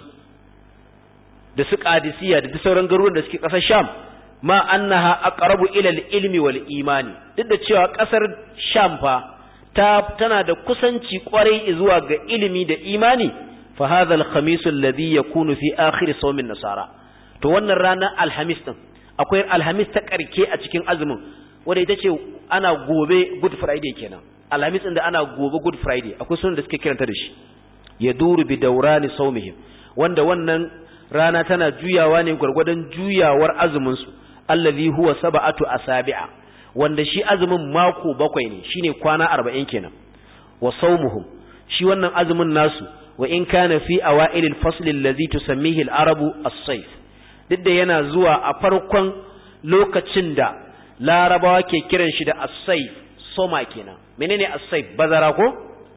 da su qadisiya da sauran garuruwan da suke kasar sham ma annaha aqrabu ila al-ilmi wal imani duk da cewa kasar sham fa ta tana da kusanci kwarai zuwa ga ilimi da imani fa hadha al-khamis alladhi yakunu fi akhir sawm an-nasara to wannan ranar alhamis din akwai alhamis ta karke a cikin azumin wanda ita ce ana gobe good friday kenan alhamis din da ana gobe good friday akwai sunan da suke kiranta da shi yaduru bi dawrani sawmihim wanda wannan rana tana juyawa ne gwargwadon juyawar azumin su allazi huwa sab'atu asabi'a wanda shi azumin mako bakwai ne shine kwana 40 kenan wa sawmuhum shi wannan azumin nasu wa in kana fi awail al-fasl allazi tusammihi al-arabu as-sayf duk da yana zuwa a farkon lokacin da larabawa ke kiran shi da as-sayf soma kenan menene as-sayf bazara ko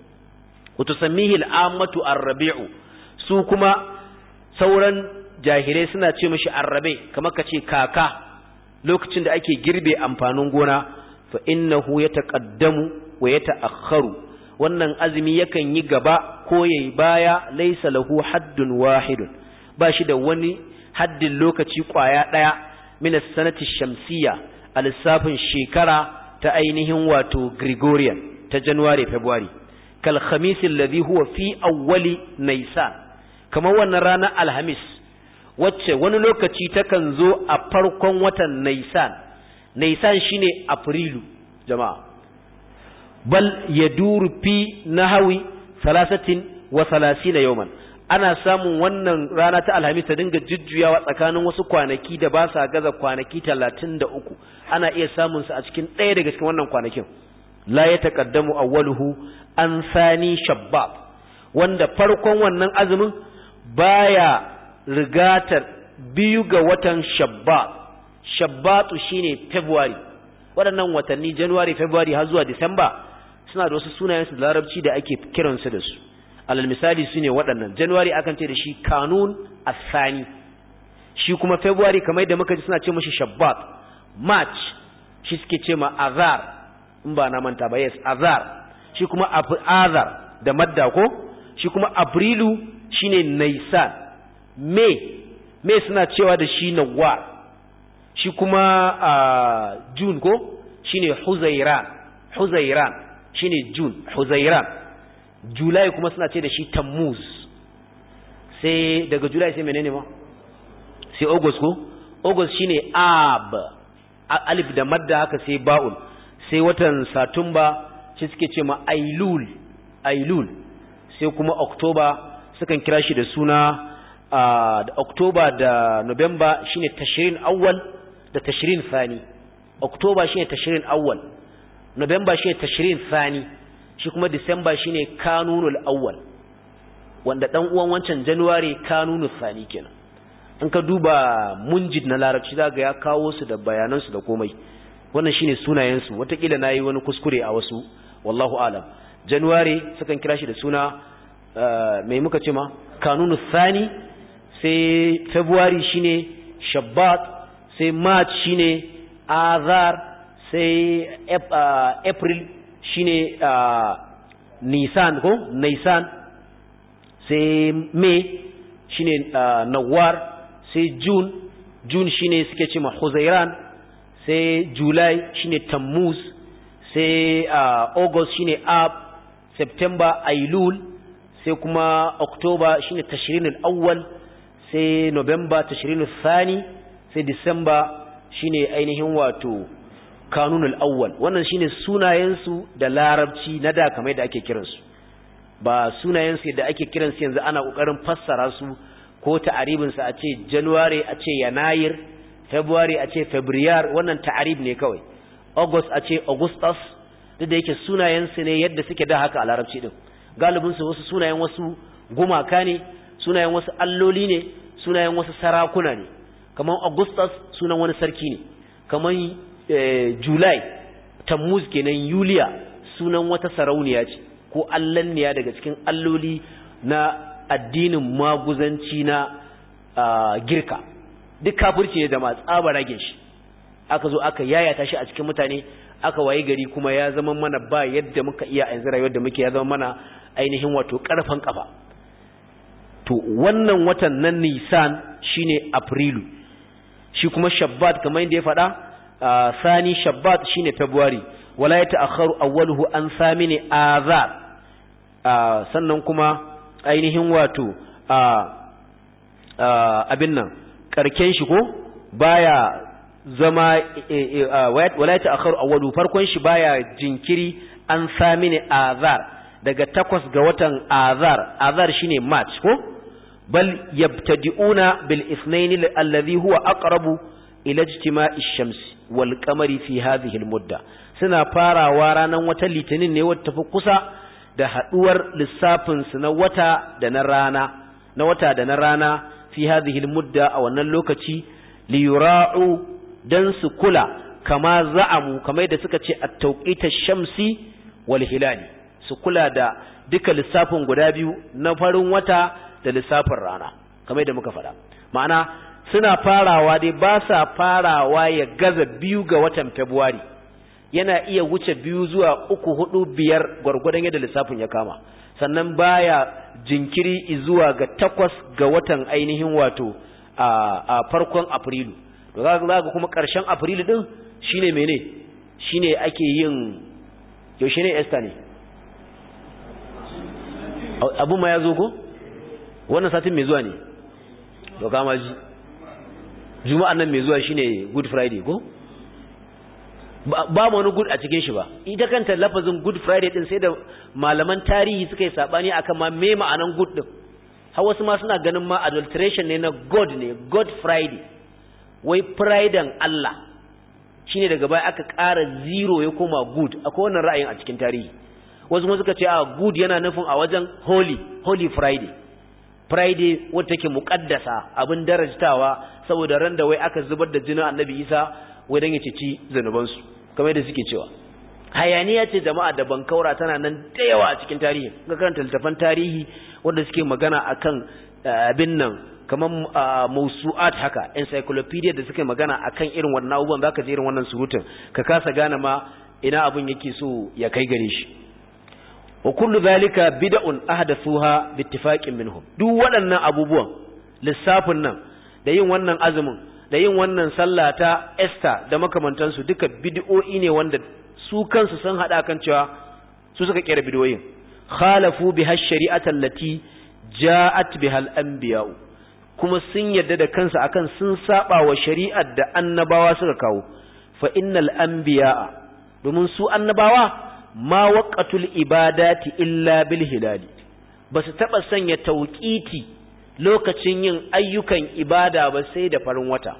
wa tusammihi al-ammatu ar-rabi'u su kuma sauran jahilai suna ce mishi arrabe kamar kace kaka lokacin da ake girbe amfanin gona fa innahu yataqaddamu wa yata'akhkharu wannan azumi yakan yi gaba ko yayi baya laysa lahu haddun wahidun ba shi da wani haddin lokaci kwaya daya min as-sanati shamsiyya a lissafin shekara ta ainihin wato Gregorian ta January February kal khamis alladhi huwa fi awwali Nisan kamar wannan ranar Alhamis wacce wani lokaci takan zo a farkon watan Naisan Naisan shine Afrilu jama'a bal yaduru fi nahawi salasatin wa salasina yawman ana samun wannan rana ta alhamis ta dinga jujjuyawa tsakanin wasu kwanaki da ba sa gaza kwanaki talatin da uku ana iya samun su a cikin ɗaya daga cikin wannan kwanakin la ya taƙaddamu awwaluhu an sani shabbab wanda farkon wannan azumin baya rigatar biyu ga watan shabbat shabbatu shine february waɗannan watanni january february har zuwa disamba suna da wasu sunayensu da larabci da ake kiransu da su alal misali su ne waɗannan january akan ce da shi kanun asani shi kuma february kamar da muka ji suna ce mashi shabbat march shi suke ce ma azar in ba na manta ba yes azar shi kuma azar da madda ko shi kuma abrilu shine naisan may may suna cewa da shi nawar shi kuma a june ko shine huzairan huzairan shine june huzairan july kuma suna ce da shi tammuz sai daga july sai menene ma sai august ko august shine ab alif da madda haka sai ba'ul sai watan satumba shi suke ce ma ailul ailul sai kuma october sukan kira shi da suna da october da november shine tashrin awwal da tashrin thani october shine tashrin awwal november shine tashrin thani shi kuma Disamba shine kanunul awwal wanda dan uwan wancan january kanunu sani kenan in ka duba munjid na larabci za ga ya kawo su da bayanansu da komai wannan shine sunayensu watakila na yi wani kuskure a wasu wallahu alam january sukan kira shi da suna mai muka ce ma kanunu sani sai february shine shabbat sai march shine azar sai april shine nisan ko nisan sai may shine nawar sai june june shine suke ce ma huzairan sai july shine tammuz sai august shine ab september ailul sai kuma october shine tashrin al-awwal sai november tashrin al-thani sai december shine ainihin wato kanun al-awwal wannan shine sunayensu da larabci na da kamar da ake kiransu ba sunayensu da ake kiransu yanzu ana kokarin fassara su ko ta'aribin sa a ce january a ce yanayir february a ce febriyar wannan ta'arib ne kawai august a ce augustus duk da yake sunayensu ne yadda suke da haka a larabci din galibin su wasu sunayen wasu gumaka ne sunayen wasu alloli ne sunayen wasu sarakuna ne kamar augustus sunan wani sarki ne kamar july tammuz kenan yuliya sunan wata sarauniya ce ko allanniya daga cikin alloli na addinin maguzanci na girka duk kafirci ne da ma tsaba rage shi aka zo aka yayata shi a cikin mutane aka waye gari kuma ya zama mana ba yadda muka iya yanzu rayuwar da muke ya zama mana ainihin wato karfan kafa to wannan watan nan nisan shine afrilu shi kuma shabbat kamar yadda ya faɗa sani shabbat shine february wala ya ta'akharu awwaluhu an samini azar sannan kuma ainihin wato abin nan karken shi ko baya zama wala ya ta'akharu awwalu farkon shi baya jinkiri an samini azar daga takwas ga watan azar azar shine march ko bal yabtadi'una bil ithnain alladhi huwa aqrabu ila ijtima'i ash-shams wal qamari fi hadhihi al-mudda suna farawa ranan wata litinin ne wata tafi kusa da haduwar lissafin su na wata da na rana na wata da na rana fi hadhihi al-mudda a wannan lokaci li yura'u dan su kula kama za'amu kamar da suka ce at-tawqit ash-shamsi wal hilali su kula da duka lissafin guda biyu na farin wata da lissafin rana kamar da muka faɗa ma'ana suna farawa dai ba sa farawa ya gaza biyu ga watan Fabrairu yana iya wuce biyu zuwa uku hudu biyar gwargwadon yadda lissafin ya kama sannan baya jinkiri zuwa ga takwas ga watan ainihin wato a farkon Afrilu to za ga kuma ƙarshen Afrilu din shine mene shine ake yin yaushe ne Esther ne abu ma ya zo ko wannan satin mai zuwa ne to kama ji juma'an nan mai zuwa shine good friday ko ba mu wani good a cikin shi ba ita kanta lafazin good friday din sai da malaman tarihi suka yi sabani akan ma me ma'anan good din har wasu ma suna ganin ma adulteration ne na god ne god friday wai friday Allah shine daga baya aka ƙara zero ya koma good akwai wannan ra'ayin a cikin tarihi wasu kuma suka ce a good yana nufin a wajen holy holy friday friday wadda take muqaddasa abin darajtawa saboda ran da wai aka zubar da jinin annabi isa wai dan ya cici zanuban su kamar yadda suke cewa hayaniya ce jama'a da bankaura tana nan da yawa a cikin tarihi ga karanta littafan tarihi wanda suke magana akan abin nan kamar mausu'at haka encyclopedia da suke magana akan irin wannan abubuwan zaka ji irin wannan surutun ka kasa gane ma ina abin yake so ya kai gare shi wa kullu zalika bid'un ahdathuha bittifaqin minhum duk waɗannan abubuwan lissafin nan da yin wannan azumin da yin wannan sallah ta Esther da makamantansu duka bid'o'i ne wanda su kansu sun hada kan cewa su suka kera bid'o'in khalafu biha shari'ata allati ja'at biha al-anbiya kuma sun yadda da kansu akan sun saba wa shari'ar da annabawa suka kawo fa innal anbiya domin su annabawa ma waqatul ibadati illa bil hilali basu taba sanya tauqiti lokacin yin ayyukan ibada ba sai da farin wata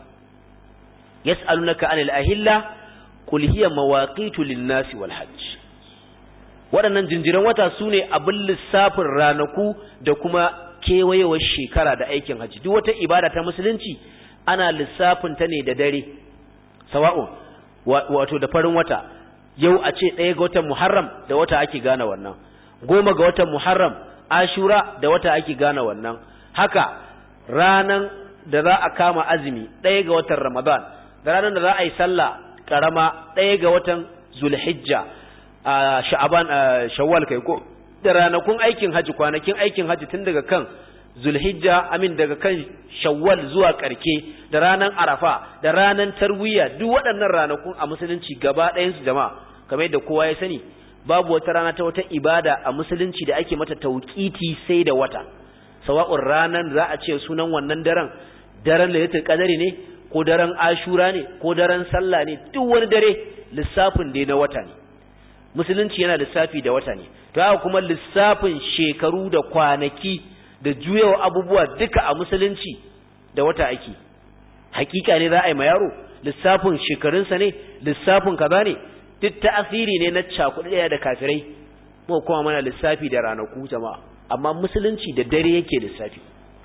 yas'alunaka anil ahilla qul hiya mawaqitu lin-nasi wal hajj waɗannan jinjiran wata su ne abin lissafin ranaku da kuma kewayewar shekara da aikin hajji duk wata ibada ta musulunci ana lissafin ta ne da dare sawa'un wato da farin wata yau a ce ɗaya ga watan muharram da wata ake gane wannan goma ga watan muharram ashura da wata ake gane wannan haka ranan da za a kama azumi ɗaya ga watan ramadan da ranar da za a yi sallah karama ɗaya ga watan zulhijja a sha'aban shawwal kai ko da ranakun aikin haji kwanakin aikin haji tun daga kan zulhijja amin daga kan shawwal zuwa karke da ranan arafa da ranan tarwiya duk waɗannan ranakun a musulunci gaba ɗayan su jama'a kamar yadda kowa ya sani babu wata rana ta wata ibada a musulunci da ake mata tauqiti sai da wata sawa'un ranan za a ce sunan wannan daren daren lailatul qadari ne ko daren ashura ne ko daren sallah ne duk wani dare lissafin dai na wata ne musulunci yana lissafi da wata ne to haka kuma lissafin shekaru da kwanaki da juyawa abubuwa duka a musulunci da wata ake hakika ne za a yi ma yaro lissafin shekarunsa ne lissafin kaza ne duk ta'asiri ne na cakuɗi ɗaya da kafirai mu kuma mana lissafi da ranaku jama'a amma musulunci da dare yake lissafi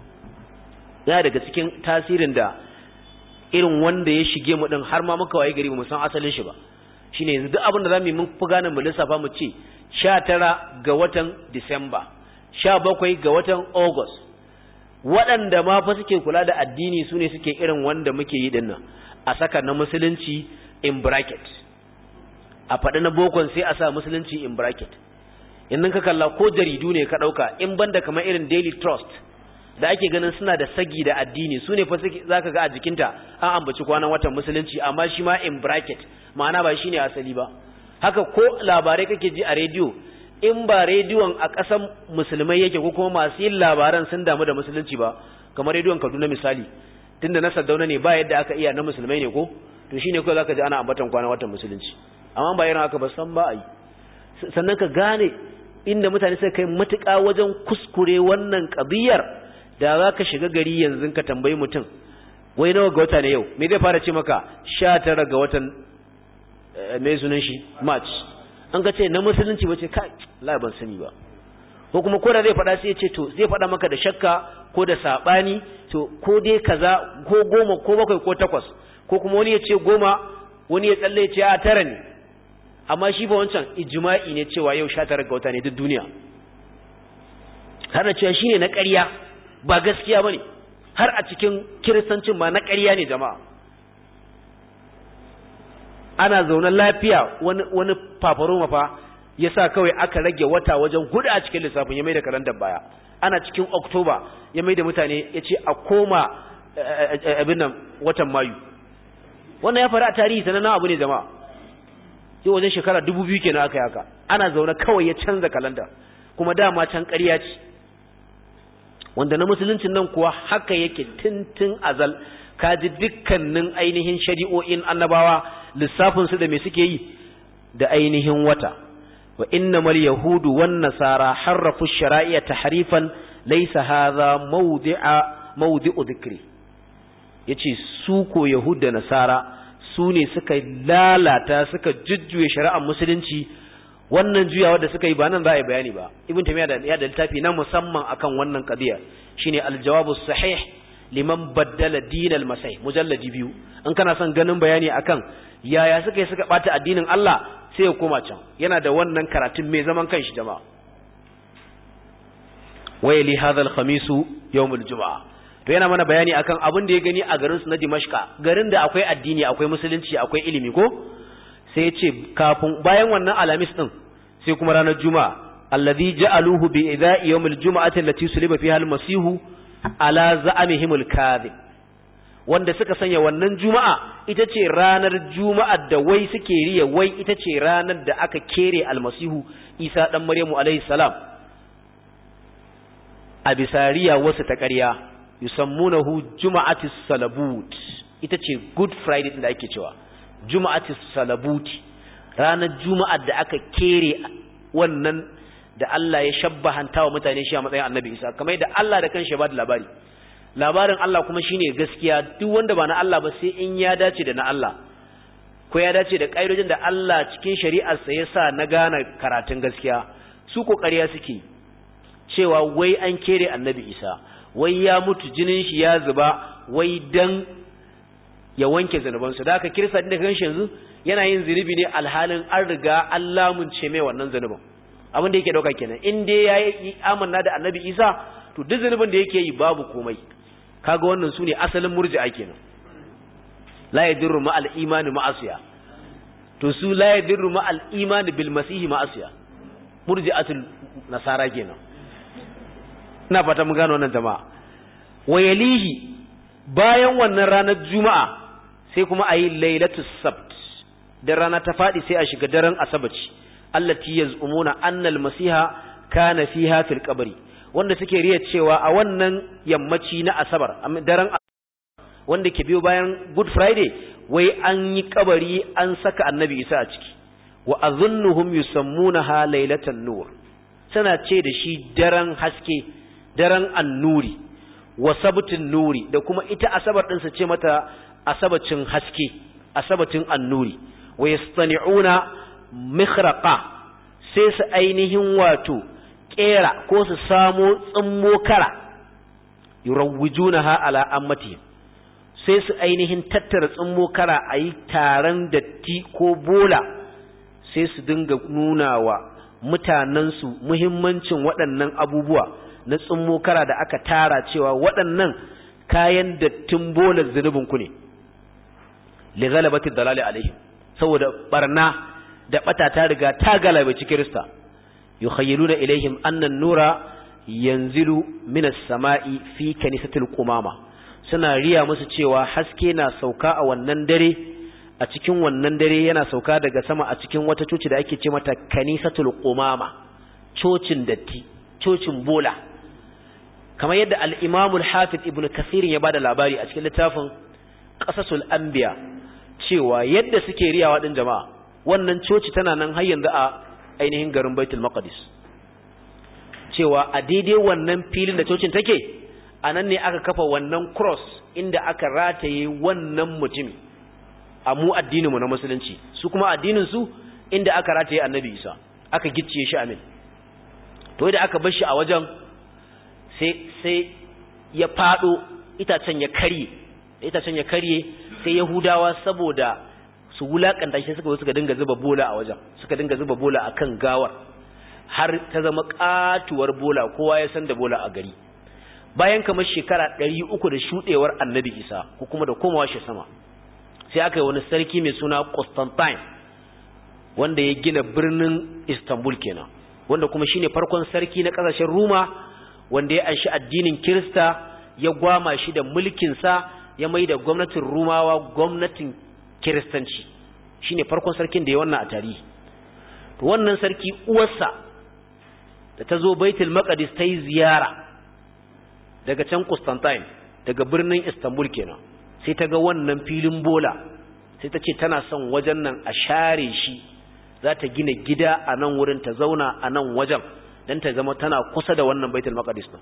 yana daga cikin tasirin da irin wanda ya shige mu din har ma muka waye gari mu san asalin shi ba shine yanzu duk abin da zamu yi mun fi gane mu lissafa mu ce 19 ga watan Disamba 17 ga watan August waɗanda ma fa suke kula da addini su ne suke irin wanda muke yi dinnan a saka na musulunci in bracket a faɗi na bokon sai a sa musulunci in bracket in ka kalla ko jaridu ne ka ɗauka in banda kamar irin daily trust da ake ganin suna da sagi da addini su ne fa za ka ga a jikinta an ambaci kwanan watan musulunci amma shi ma in bracket ma'ana ba shi ne asali ba haka ko labarai kake ji a rediyo in ba rediyon a ƙasan musulmai yake ko kuma masu yin labaran sun damu da musulunci ba kamar rediyon kaduna misali tunda na saddauna ne ba yadda aka iya na musulmai ne ko to shi ne kawai za ka ji ana ambatan kwanan watan musulunci amma ba irin haka ba san ba a yi sannan ka gane inda mutane suka kai matuƙa wajen kuskure wannan ƙabiyar da za ka shiga gari yanzu ka tambayi mutum wai nawa ga wata ne yau me zai fara ce maka sha tara ga watan mai sunan shi march an ka ce na musulunci ba ce kai la ban sani ba ko kuma ko da zai faɗa sai ya ce to zai faɗa maka da shakka ko da saɓani to ko dai kaza ko goma ko bakwai ko takwas ko kuma wani ya ce goma wani ya tsalle ya ce a tara ne amma shi ba wancan ijma'i ne cewa yau sha tara ga wata ne duk duniya har da cewa shine na ƙarya ba gaskiya bane har a cikin kiristancin ma na ƙarya ne jama'a ana zaune lafiya wani wani fafaroma fa yasa kawai aka rage wata wajen hudu a cikin lissafin ya mai da kalandar baya ana cikin oktoba ya mai da mutane ya ce a koma abin nan watan mayu wannan ya faru a tarihi sanannen abu ne jama'a yau wajen shekara dubu biyu kenan aka yi haka ana zaune kawai ya canza kalanda kuma dama can ƙarya ce wanda na musuluncin nan kuwa haka yake tintin azal kaji dukkanin ainihin shari'o'in annabawa lissafinsu da me suke yi da ainihin wata wa innamal yahudu wan nasara harrafu shara'i'a tahrifan laysa hadha mawdi'a mawdi'u dhikri yace su ko yahud da nasara su ne suka lalata suka jujjuye shari'ar musulunci wannan juyawa da suka yi ba nan za a yi bayani ba ibn tamiya da ya da littafi na musamman akan wannan qadiya shine al-jawabu sahih liman baddala din al-masih mujalladi biyu in kana son ganin bayani akan yaya suka yi suka bata addinin Allah sai ya koma can yana da wannan karatun mai zaman kanshi jama'a wayli hadha al-khamis yawm al-jum'a to yana mana bayani akan abin da ya gani a garin su na Dimashqa garin da akwai addini akwai musulunci akwai ilimi ko sai ya ce kafin bayan wannan alamis din sai kuma ranar juma'a alladhi ja'aluhu bi idha'i yawmil juma'ati allati suliba fiha al-masihu ala za'amihim al-kadhib wanda suka sanya wannan juma'a ita ce ranar juma'ar da wai suke riya wai ita ce ranar da aka kere almasihu isa dan maryamu alaihi salam a bisariya wasu ta ƙarya yusammunahu juma'atis salabut ita ce good friday da ake cewa juma'atis salabuti ranar juma'ar da aka kere wannan da Allah ya shabbahanta wa mutane shi a matsayin annabi isa kamar da Allah da kanshi ya ba da labari labarin Allah kuma shine gaskiya duk wanda ba na Allah ba sai in ya dace da na Allah ko ya dace da ƙa'idojin da Allah cikin shari'arsa ya sa na gane karatun gaskiya su ƙoƙariya suke cewa wai an kere annabi isa wai ya mutu jinin shi ya zuba wai dan ya wanke zanubansu da aka kirsa da kan shi yanzu yana yin zunubi ne alhalin an riga an lamunce mai wannan zunubin abin da yake dauka kenan in dai ya yi amanna da annabi isa to duk zunubin da yake yi babu komai kaga wannan su ne asalin murji'a kenan la yadurru ma al-imani ma'asiya to su la yadurru ma al-imani bil masihi ma'asiya murji'atul nasara kenan ina fata mun gano wannan jama'a wayalihi bayan wannan ranar juma'a sai kuma ayi lailatus sabt da rana ta fadi sai a shiga daren asabaci allati yaz'umuna anna al-masiha kana fiha fil qabri wanda suke riya cewa a wannan yammaci na asabar daren wanda ke biyo bayan good friday wai an yi kabari an saka annabi isa a ciki wa azunnuhum yusammunaha lailatan nur suna ce da shi daren haske daren annuri wa sabtin nuri da kuma ita asabar din su ce mata asabacin haske asabatin annuri wa yastani'una mikhraqa sai su ainihin wato kera ko su samo tsimmo kara yurawwijunaha ala ammatihim sai su ainihin tattara tsimmo kara a yi taron datti ko bola sai su dinga nuna wa mutanensu muhimmancin waɗannan abubuwa na tsimmo kara da aka tara cewa waɗannan kayan dattin bolar zunubinku ne li ghalabati dalali alaihim saboda barna da bata ta riga ta galabaci kirista yukhayyiluna ilaihim anna an-nura yanzilu minas sama'i fi kanisatil qumama suna riya musu cewa haske na sauka a wannan dare a cikin wannan dare yana sauka daga sama a cikin wata coci da ake ce mata kanisatul qumama cocin datti cocin bola kamar yadda al-Imam al-Hafiz Ibn Kathir ya bada labari a cikin littafin Qasasul Anbiya cewa yadda suke riyawa din jama'a wannan coci tana nan har yanzu a ainihin garin Baitul Maqdis cewa a daidai wannan filin da cocin take a nan ne aka kafa wannan cross inda aka rataye wannan mutumi a mu addininmu na musulunci su kuma addininsu inda aka rataye annabi isa aka gicciye shi amin to da aka bar shi a wajen sai sai ya fado itacen ya karye itacen ya karye sai yahudawa saboda su wulakanta shi suka suka dinga zuba bola a wajen suka dinga zuba bola akan gawar har ta zama katuwar bola kowa ya san da bola a gari bayan kamar shekara ɗari uku da shuɗewar annabi isa ko kuma da komawa shi sama sai aka yi wani sarki mai suna constantine wanda ya gina birnin istanbul kenan wanda kuma shine farkon sarki na ƙasashen ruma wanda ya anshi addinin kirista ya gwama shi da mulkinsa ya mai da gwamnatin rumawa gwamnatin kiristanci shine farkon sarkin da ya wannan a tarihi to wannan sarki uwarsa da ta zo baitul maqdis ta yi ziyara daga can Constantine daga birnin Istanbul kenan sai ta ga wannan filin bola sai ta ce tana son wajen nan a share shi za ta gina gida a nan wurin ta zauna a nan wajen don ta zama tana kusa da wannan baitul maqdis din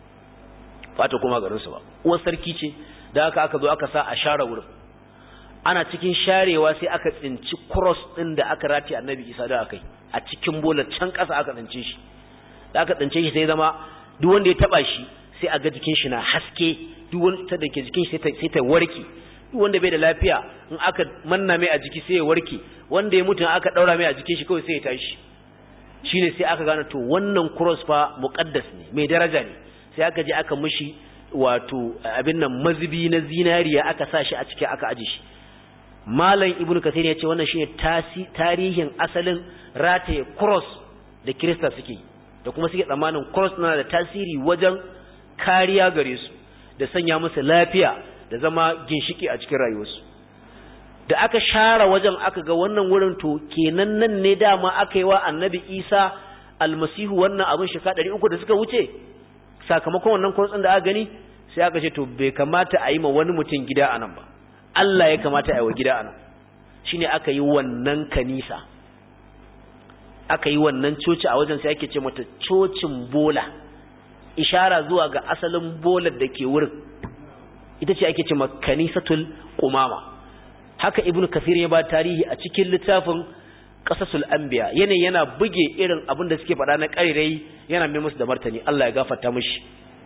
fata kuma garin su ba uwar sarki ce da aka aka zo aka sa a share wurin ana cikin sharewa sai aka tsinci cross din da aka rati annabi Isa da akai a cikin bola can kasa aka tsince shi da aka tsince shi sai zama duk wanda ya taba shi sai a ga jikin shi na haske duk wanda da ke jikin shi sai ta warke duk wanda bai da lafiya in aka manna mai a jiki sai ya warke wanda ya mutu aka daura mai a jikin shi kawai sai ya tashi shine sai aka gane to wannan cross fa muqaddas ne mai daraja ne sai aka je aka mishi wato abin nan mazubi na zinariya aka sa shi a ciki aka aje shi malam ibnu kathir ya ce wannan shine tarihin asalin rataye cross da kirista suke da kuma suke tsammanin cross na da tasiri wajen kariya gare su da sanya musu lafiya da zama ginshiki a cikin rayuwarsu da aka share wajen aka ga wannan wurin to kenan nan ne dama aka yi wa annabi isa almasihu wannan abin shika ɗari uku da suka wuce sakamakon wannan kurtsin da aka gani sai aka ce to bai kamata a yi ma wani mutum gida a nan ba Allah ya kamata a yi wa gida a nan shine aka yi wannan kanisa aka yi wannan coci a wajen sai ake ce mata cocin bola ishara zuwa ga asalin bolar da ke wurin ita ce ake ce kanisatul qumama haka ibnu kathir ya ba tarihi a cikin littafin qasasul anbiya yana yana buge irin abin da suke faɗa na ƙarirai yana mai musu da martani Allah ya gafarta mishi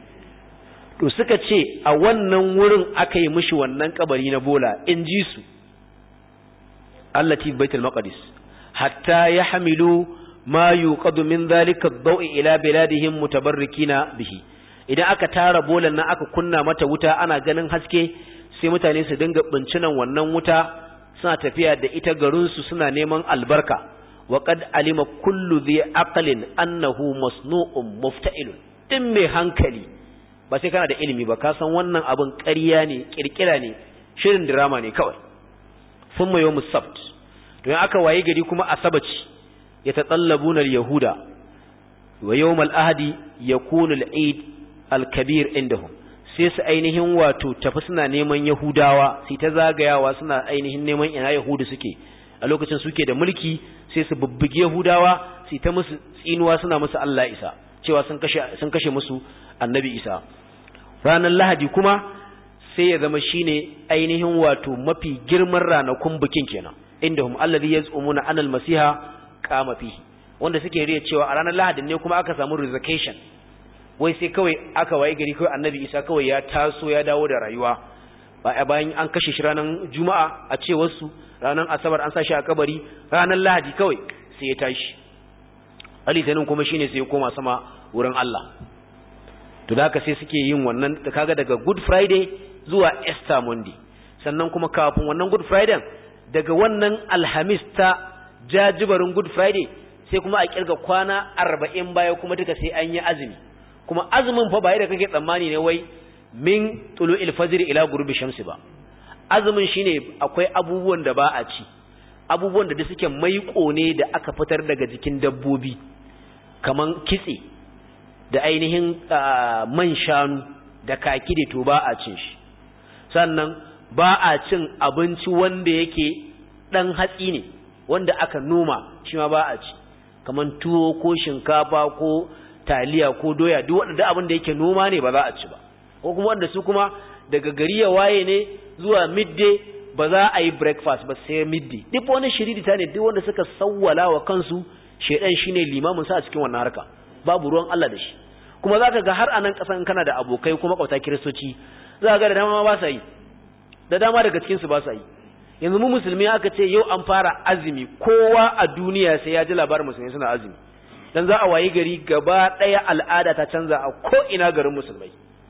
to suka ce a wannan wurin aka yi mishi wannan kabari na bola in ji su allati baitul maqdis hatta yahmilu ma yuqadu min dhalika ad-daw'i ila biladihim mutabarrikina bihi idan aka tara bolan nan aka kunna mata wuta ana ganin haske sai mutane su dinga bincinan wannan wuta suna tafiya da ita garinsu suna neman albarka wa qad alima kullu dhi aqlin annahu masnu'un mufta'ilun din mai hankali ba sai kana da ilimi ba ka san wannan abin ƙarya ne kirkira ne shirin drama ne kawai thumma yawmus sabt to in aka waye gari kuma asabaci yatatallabuna al-yahuda wa yawmal ahadi yakunu al-eid al-kabir indahum sai su ainihin wato tafi suna neman Yahudawa sai ta zagayawa suna ainihin neman ina Yahudu suke a lokacin suke da mulki sai su bubbuge Yahudawa sai ta musu tsinuwa suna musu Allah Isa cewa sun kashe sun kashe musu Annabi Isa ranar Lahadi kuma sai ya zama shine ainihin wato mafi girman ranakun bikin kenan indahum alladhi yaz'umuna anal masiha qama fihi wanda suke riya cewa a ranar Lahadi ne kuma aka samu resurrection wai sai kawai aka waye gari kawai annabi isa kawai ya taso ya dawo da rayuwa bayan an kashe shi ranar juma'a a ce wasu ranar asabar an sa shi a kabari ranar lahadi kawai sai ya tashi alitanin kuma shine sai ya koma sama wurin Allah to da haka sai suke yin wannan kaga daga good friday zuwa easter monday sannan kuma kafin wannan good friday daga wannan alhamis ta jajibarin good friday sai kuma a kirga kwana arba'in baya kuma duka sai an yi azumi kuma azumin fa ba da kake tsammani ne wai min tulu'il fajr ila ghurubi shamsi ba azumin shine akwai abubuwan da ba a ci abubuwan da suke maiƙo ne da aka fitar daga jikin dabbobi kaman kitse da ainihin man shanu da kaki da to ba a cin shi sannan ba a cin abinci wanda yake dan hatsi ne wanda aka noma shi ma ba a ci kaman tuwo ko shinkafa ko taliya ko doya duk wanda abin da yake noma ne ba za a ci ba ko kuma wanda su kuma daga gari ya waye ne zuwa midday ba za a yi breakfast ba sai midday duk wani shiririta ne duk wanda suka sawwala wa kansu shedan shine limamin sa a cikin wannan harka babu ruwan Allah da shi kuma zaka ga har anan kasan kana da abokai kuma kauta kiristoci zaka ga da dama ba sa yi da dama daga cikin su ba sa yi yanzu mu musulmi aka ce yau an fara azumi kowa a duniya sai ya ji labarin musulmi suna azumi dan za a wayi gari gaba ɗaya al'ada ta canza a ko ina garin musulmai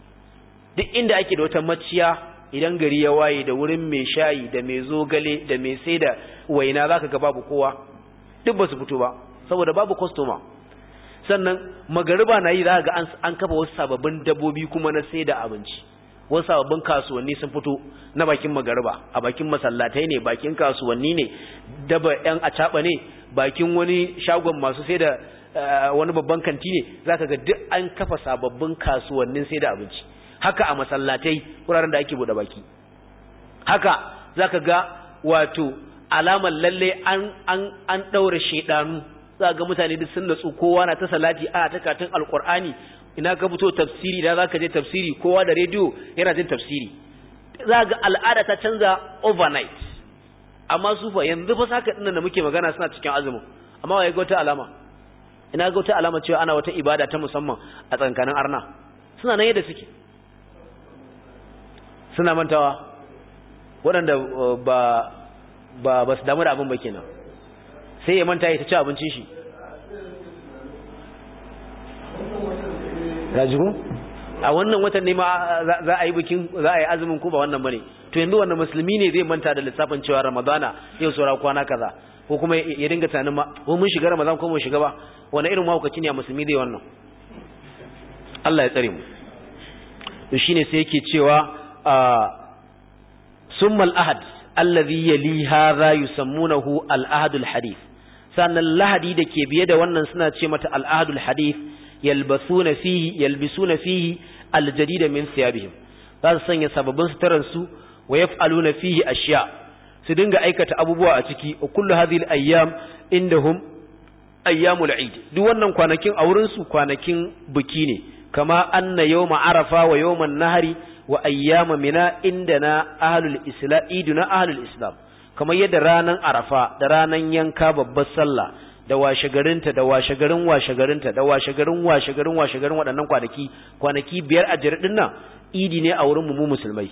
duk inda ake da wata maciya idan gari ya waye da wurin mai shayi da mai zogale da mai sai da waina zaka ga babu kowa duk ba su fito ba saboda babu customer sannan magariba na yi za ga an kafa wasu sababbin dabbobi kuma na sai da abinci wasu sababbin kasuwanni sun fito na bakin magariba a bakin masallatai ne bakin kasuwanni ne daba yan acaba ne bakin wani shagon masu sai da wani babban kanti ne zaka ga duk an kafa sababbin kasuwannin sai da abinci haka a masallatai wuraren da ake bude baki haka zaka ga wato alamar lalle an an an daura shedanu zaka ga mutane duk sun natsu kowa na ta salati ana ta katin alqur'ani ina ka fito tafsiri da zaka je tafsiri kowa da rediyo yana jin tafsiri zaka ga al'ada ta canza overnight amma su fa yanzu fa saka dinnan da muke magana suna cikin azumin amma wai ga wata alama ina ga wata alama cewa ana wata ibada ta musamman a tsankanin arna suna nan yadda suke suna mantawa waɗanda ba ba ba su damu da abin ba kenan sai ya manta ya ta ci abincin shi rajiku a wannan watan ne ma za a yi bikin za a yi azumin ko ba wannan bane to yanzu wannan musulmi ne zai manta da lissafin cewa ramadana yau saura kwana kaza ko kuma ya dinga tunanin ma ko mun shiga ramadan ko mun shiga ba wani irin mahaukaci ne a musulmi zai wannan Allah ya tsare mu to shine sai yake cewa summal ahad allazi yali hadha yusammunahu al ahad al hadith sannan lahadi da ke biye da wannan suna ce mata al ahad al hadith yalbasuna fihi yalbisuna fihi al jadida min thiyabihim za su sanya sababbin suturan su wa yaf'aluna fihi ashiya su dinga aikata abubuwa a ciki wa kullu hadhihi al ayyam indahum ayyamul eid duk wannan kwanakin a wurin su kwanakin biki ne kama anna yawma arafa wa yawman nahari wa ayyama mina indana ahlul islam iduna ahlul islam kamar yadda ranan arafa da ranan yanka babbar sallah da washegarinta da washegarin washegarinta da washegarin washegarin washegarin waɗannan kwanaki kwanaki biyar a jirɗin nan idi ne a wurin mu musulmai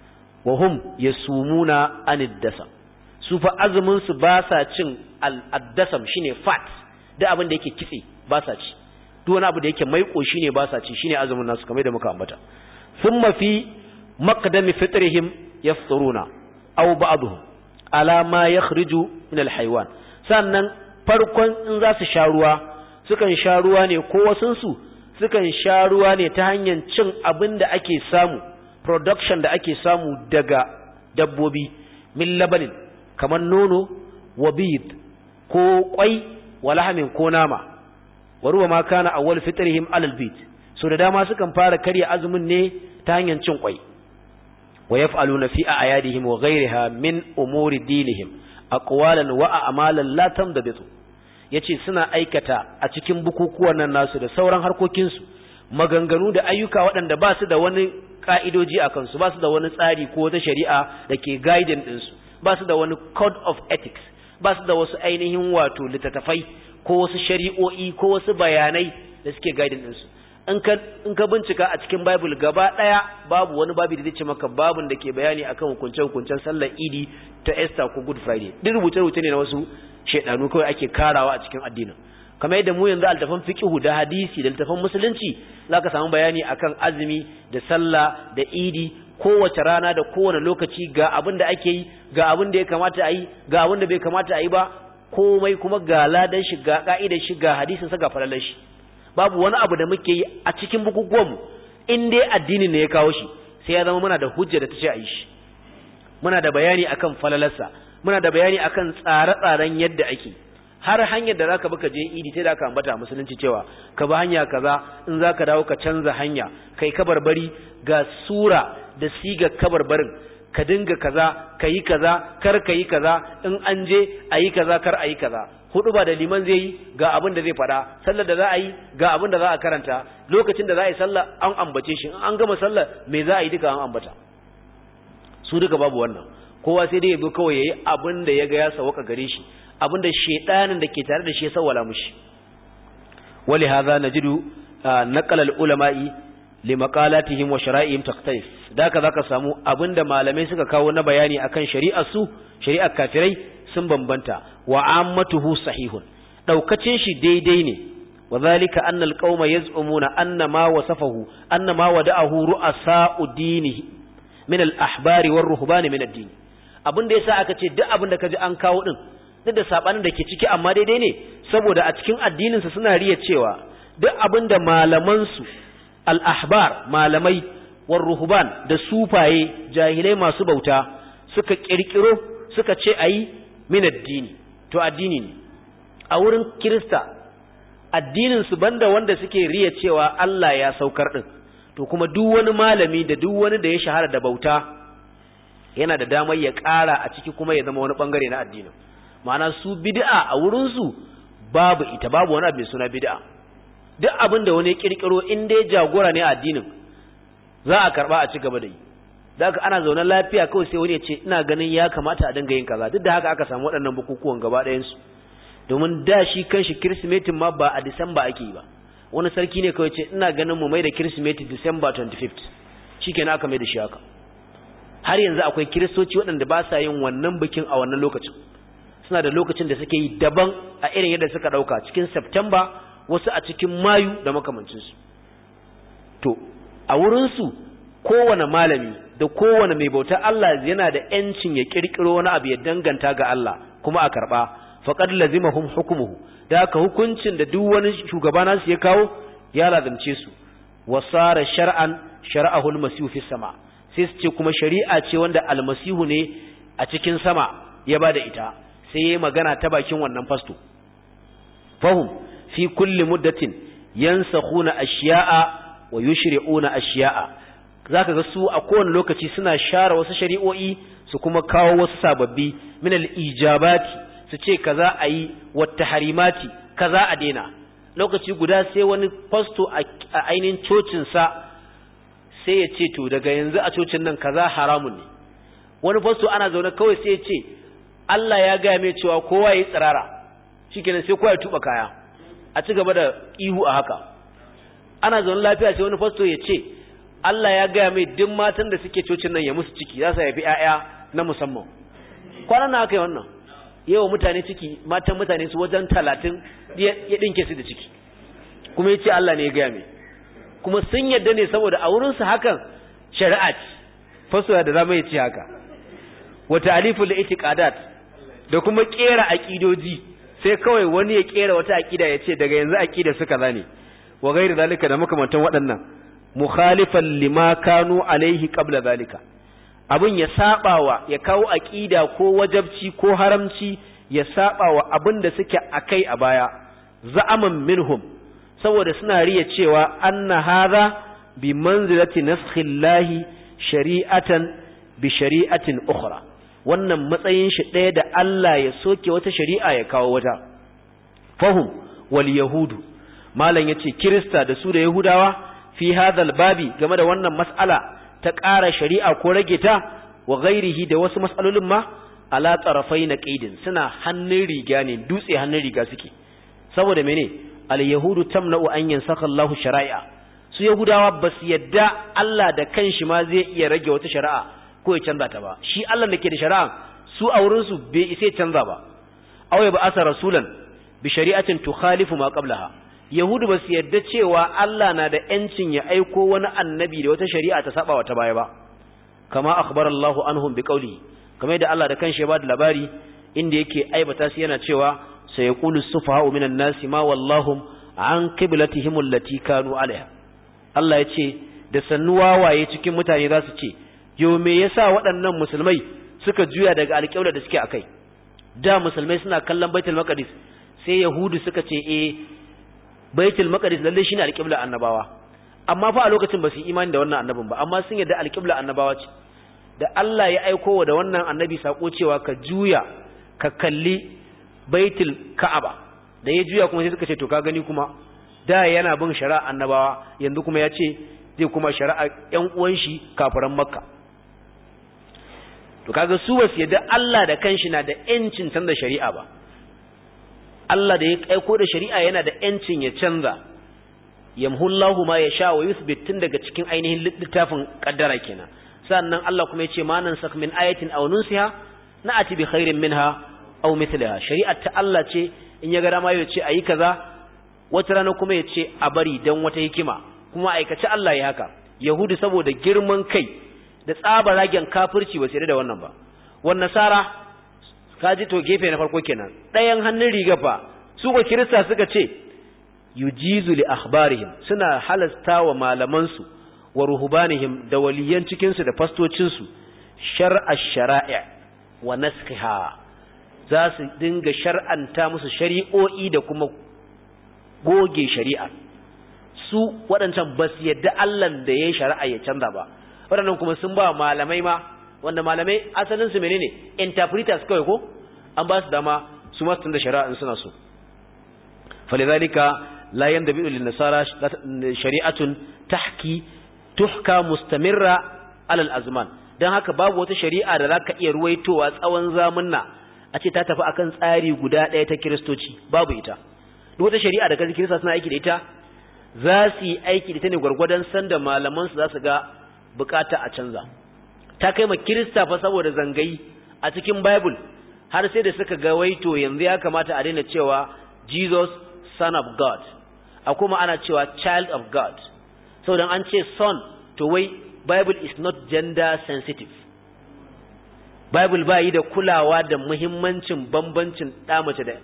wa hum yasumuna anid dasam su fa azumin su ba sa cin al-addasam shine fat da abin da yake kitse ba sa ci duk wani abu da yake maiƙo shine ba sa ci shine azumin nasu kamar da muka ambata thumma fi maqdami fitrihim yafturuna aw ba'dhum ala ma yakhriju min al-haywan sannan farkon in za su sha ruwa sukan sha ruwa ne ko wasunsu sukan sha ruwa ne ta hanyar cin abin da ake samu production da ake samu daga dabbobi min labanin kamar nono wa bid ko kwai wa lahamin ko nama wa ruwa ma kana awwal fitrihim alal bid so da dama sukan fara karya azumin ne ta hanyar cin kwai wa yaf'aluna fi a'yadihim wa ghayriha min umuri dinihim aqwalan wa a'malan la tamdabitu yace suna aikata a cikin bukukuwan nan nasu da sauran harkokinsu maganganu da ayyuka waɗanda ba su da wani ka'idoji a kansu ba su da wani tsari ko wata shari'a da ke guiding ɗinsu ba su da wani code of ethics ba su da wasu ainihin wato littattafai ko wasu shari'o'i ko wasu bayanai da suke guiding ɗinsu in ka bincika a cikin bible gaba ɗaya babu wani babu da zai ce maka babun da ke bayani akan hukunce-hukuncen sallar idi ta Esther ko Good Friday duk rubuce-rubuce ne na wasu shaidanu kawai ake karawa a cikin addinin kamar yadda mu yanzu altafan fiqhu da hadisi da altafan musulunci zaka samu bayani akan azumi da sallah da idi kowace rana da kowane lokaci ga abin da ake yi ga abin da ya kamata a yi ga abin da bai kamata a yi ba komai kuma ga ladan shi ga ka'idar shi ga hadisin sa ga falalar shi babu wani abu da muke yi a cikin bukukuwan mu in dai addini ne ya kawo shi sai ya zama muna da hujja da ta ce a yi shi muna da bayani akan falalarsa muna da bayani akan tsare-tsaren yadda ake har hanyar da zaka baka je idi sai da ka ambata musulunci cewa ka bi hanya kaza in zaka dawo ka canza hanya kai kabarbari ga sura da siga kabarbarin ka dinga kaza kayi kaza kar kayi kaza in an je ayi kaza kar ayi kaza hudu ba da liman zai yi ga abin da zai fada sallar da za a yi ga abin da za a karanta lokacin da za a yi sallah an ambace shi in an gama sallar me za a yi duka an ambata su duka babu wannan kowa sai dai ya bi kawai yayi abin da ya ga ya sawaka gare shi abin da shedanin da ke tare da shi ya sawwala mushi wali hadha najidu naqala al ulama'i li maqalatihim wa shara'ihim takhtalif daka zaka samu abinda malamai suka kawo na bayani akan shari'ar su shari'ar kafirai sun bambanta wa ammatuhu sahihun daukacin shi daidai ne وذلك أن القوم يزعمون أن ما وصفه أن ما ودعه رؤساء دينه من الأحبار والرهبان من الدين abin da yasa aka ce duk abin da kaji an kawo din duk da sabanin da ke ciki amma daidai ne saboda a cikin addinin su suna riya cewa duk abin da malaman su al-ahbar malamai war ruhban da sufaye jahilai masu bauta suka kirkiro suka ce ayi min addini to addini ne a wurin kirista addinin su banda wanda suke riya cewa Allah ya saukar din to kuma duk wani malami da duk wani da ya shahara da bauta yana da damar ya ƙara a ciki kuma ya zama wani bangare na addinin ma'ana su bid'a a wurin su babu ita babu wani abu mai suna bid'a duk abin da wani ya kirkiro in dai jagora ne a addinin za a karba a ci gaba da yi da haka ana zaune lafiya kawai sai wani ya ce ina ganin ya kamata a dinga yin kaza duk da haka aka samu waɗannan bukukuwan gaba ɗayan su domin da shi kanshi kirsimetin ma ba a disamba ake yi ba wani sarki ne kawai ce ina ganin mu mai da kirsimeti disamba 25th shikenan aka mai da shi haka har yanzu akwai kiristoci waɗanda ba sa yin wannan bikin a wannan lokacin suna da lokacin da suke yi daban a irin yadda suka ɗauka cikin september wasu a cikin mayu da makamancinsu to a wurinsu kowane malami da kowane mai bauta Allah yana da ‘yancin ya ƙirƙiro wani abu ya danganta ga Allah kuma a karɓa faƙad lazimahum hukumuhu da haka hukuncin da duk wani shugaba nasu ya kawo ya lazimce su wasara shar'an shar'ahul masihu fi sama sai su ce kuma shari'a ce wanda almasihu ne a cikin sama ya bada ita sai yayi magana ta bakin wannan fasto fahum fi kulli muddatin yansakhuna ashiya'a wa yushri'una ashiya'a zaka ga su a kowane lokaci suna share wasu shari'o'i su kuma kawo wasu sababbi min al-ijabati su ce kaza ayi wa tahrimati kaza a daina lokaci guda sai wani fasto a ainihin cocin sa sai ya ce to daga yanzu a cocin nan kaza haramun ne wani fasto ana zaune kawai sai ya ce Allah ya gaya mai cewa kowa ya tsirara shikenan sai kowa ya tuba kaya a ci gaba da ihu a haka ana zaune lafiya sai wani fasto ya ce Allah ya gaya mai duk matan da suke cocin nan ya musu ciki za su haifi ƴaƴa na musamman kwanan na aka yi wannan yawa mutane ciki matan mutane su wajen talatin ya ɗinke su da ciki kuma ya ce Allah ne ya gaya mai kuma sun yadda ne saboda a wurinsu hakan shari'a ce fasto da zama ya ce haka wata alifu da itiqadat da kuma kera aqidoji sai kawai wani ya kera wata aqida ya ce daga yanzu aqida suka zane wa ghairi zalika da makamantan waɗannan mukhalifan lima kanu alaihi qabla zalika abin ya sabawa ya kawo aqida ko wajabci ko haramci ya sabawa abin da suke akai a baya za'aman minhum saboda suna riya cewa anna hadha bi manzilati naskhillahi shari'atan bi shari'atin ukhra wannan matsayin shi ɗaya da Allah ya soke wata shari'a ya kawo wata fahum wal yahudu malam yace kirista da su da yahudawa fi hadhal babi game da wannan mas'ala ta ƙara shari'a ko rage ta wa ghairihi da wasu mas'alolin ma ala tarafai na qaidin suna hannun riga ne dutse hannun riga suke saboda mene al yahudu tamna'u an yansakha Allahu shari'a su yahudawa ba su yadda Allah da kanshi ma zai iya rage wata shari'a ko ya canza ta ba shi Allah da ke da shari'a su a wurin su bai isa canza ba aw ya ba'asa rasulan bi shari'atin tukhalifu ma qablaha yahudu ba su yadda cewa Allah na da yancin ya aiko wani annabi da wata shari'a ta saba wata baya ba kama akhbara Allah anhum bi qawli kamar da Allah da kanshi ya bada labari inda yake aibata su yana cewa sayaqulu sufaha'u minan nasi ma wallahum an qiblatihim allati kanu alaiha Allah ya ce da sannu wawaye cikin mutane za su ce yo me yasa waɗannan musulmai suka juya daga alƙibla da suke akai da musulmai suna kallon baitul maqdis sai yahudu suka ce eh baitul maqdis lalle shine alƙibla annabawa amma fa a lokacin ba su imani da wannan annabin ba amma sun yarda alƙibla annabawa ce da Allah ya aiko wa da wannan annabi sako cewa ka juya ka kalli baitul ka'aba da ya juya kuma sai suka ce to ka gani kuma da yana bin shari'a annabawa yanzu kuma ya ce zai kuma shari'a ƴan uwan shi kafiran makka to kaga su basu yadda Allah da kanshi na da ƴancin canza shari'a ba Allah da ya aiko da shari'a yana da ƴancin ya canza yamhullahu ma yasha wa yuthbit tun daga cikin ainihin littafin kaddara kenan sannan Allah kuma ya ce ma nan sak min ayatin aw nunsiha na'ati bi khairin minha aw mithliha shari'ar ta Allah ce in ya ga dama ya ce ayi kaza wata rana kuma ya ce a bari dan wata hikima kuma aikace Allah ya haka yahudu saboda girman kai da tsaba ragen kafirci ba sai da wannan ba wan nasara kaji to gefe na farko kenan ɗayan hannun riga fa su ko kirista suka ce yujizu li akhbarihim suna halasta wa malaman su wa ruhbanihim da waliyan cikin su da fastocin su shar'a shara'i wa naskha za su dinga shar'anta musu shari'o'i da kuma goge shari'a su waɗancan ba su yadda Allah da ya yi shari'a ya canza ba waɗannan kuma sun ba malamai ma wanda malamai asalin su menene interpreters kawai ko an ba su dama su ma su da shari'a in suna so falidhalika la yandabi lin nasara shari'atun tahki tuhka mustamirra ala al-azman dan haka babu wata shari'a da zaka iya ruwaitowa tsawon zamanna a ce ta tafi akan tsari guda ɗaya ta kiristoci babu ita duk wata shari'a da kaji kirista suna aiki da ita za su yi aiki da ita ne gwargwadon sanda malaman su za su ga bukata a canza ta kai ma kirista fa saboda zangayi a cikin bible har sai da suka ga waito yanzu ya kamata a daina cewa jesus son of god a kuma ana cewa child of god saboda an ce son to wai bible is not gender sensitive bible ba yi da kulawa da muhimmancin bambancin ɗa mace da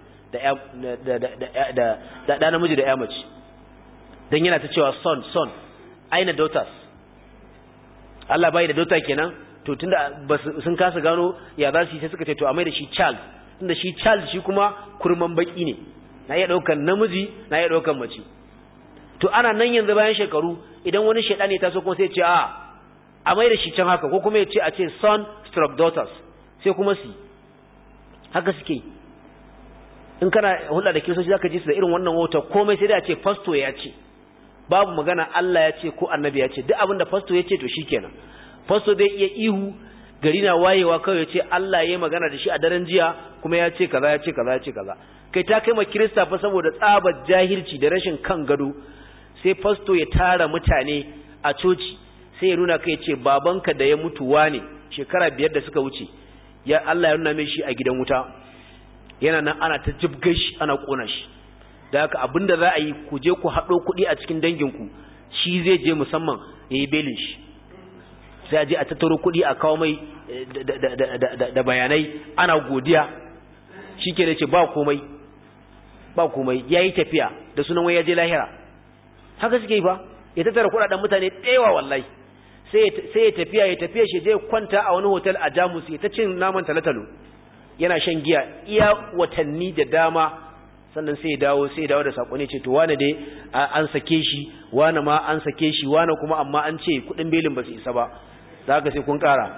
da da namiji da ya mace don yana ta cewa son son aina daughters Allah bai da daughter kenan to tunda sun kasa gano ya za su yi sai suka ce to a mai da shi child tunda shi child shi kuma kurman baki ne na iya daukan namiji na iya daukan mace to ana nan yanzu bayan shekaru idan wani shedani ya taso kuma sai ya ce a a mai da shi can haka ko kuma ya ce a ce son stroke daughters sai kuma su haka suke in kana hulɗa da kiristoci zaka ji su da irin wannan wauta komai sai da ce fasto ya ce babu magana Allah ya ce ko annabi ya ce duk abin da fasto ya ce to shikenan fasto zai iya ihu gari na wayewa kawai ya ce Allah ya yi magana da shi a daren jiya kuma ya ce kaza ya ce kaza ya ce kaza kai ta kai ma kirista fa saboda tsabar jahilci da rashin kan gado sai fasto ya tara mutane a coci sai ya nuna kai ce babanka da ya mutu wane shekara biyar da suka wuce ya Allah ya nuna mai shi a gidan wuta yana nan ana ta jibgar shi ana kona shi da haka abinda za a yi ku je ku haɗo kuɗi a cikin danginku shi zai je musamman ya yi belin shi sai a je a tattaro kuɗi a kawo mai da bayanai ana godiya shi ke ce ba komai ba komai ya yi tafiya da sunan wai ya je lahira haka suke yi ba ya tattara kuɗaɗen mutane ɗewa wallahi sai ya tafiya ya tafiya shi je kwanta a wani hotel a jamus ya ta cin naman talatalo yana shan giya iya watanni da dama sannan sai ya dawo sai ya dawo da sako ne ce to wane dai an sake shi wane ma an sake shi wane kuma amma an ce kuɗin belin ba su isa ba da haka sai kun ƙara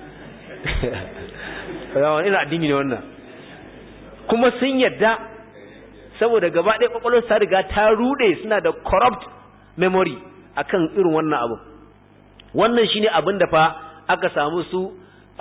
ina addini ne wannan kuma sun yadda saboda gaba ɗaya ƙwaƙwalwar ta riga ta ruɗe suna da corrupt memory akan irin wannan abu wannan shine abin da fa aka samu su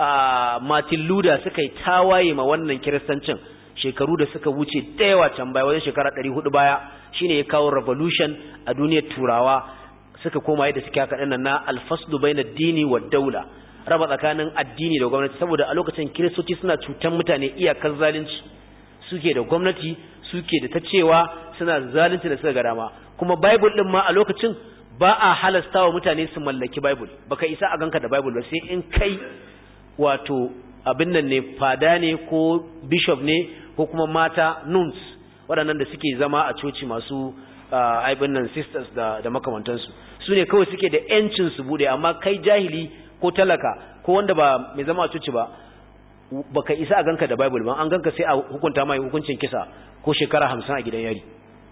a Martin Luther suka yi tawaye ma wannan kiristancin shekaru da suka wuce da yawa can baya wajen shekara 400 baya shine ya kawo revolution a duniyar turawa suka koma yadda suke haka dinnan na alfaslu baina dini wa daula raba tsakanin addini da gwamnati saboda a lokacin kiristoci suna cutan mutane iyakar zalunci suke da gwamnati suke da ta cewa suna zalunci da suka ga dama kuma bible din ma a lokacin ba a halasta wa mutane su mallaki bible baka isa a ganka da bible ba sai in kai wato abin nan ne fada ne ko bishop ne ko kuma mata nuns waɗannan da suke zama a coci masu aibin nan sisters da, da makamantansu su ne kawai suke da yancin su bude amma kai jahili ko talaka ko wanda ba mai zama a coci ba baka isa a ganka da bible ba an ganka sai a hukunta mai hukuncin kisa ko shekara hamsin a gidan yari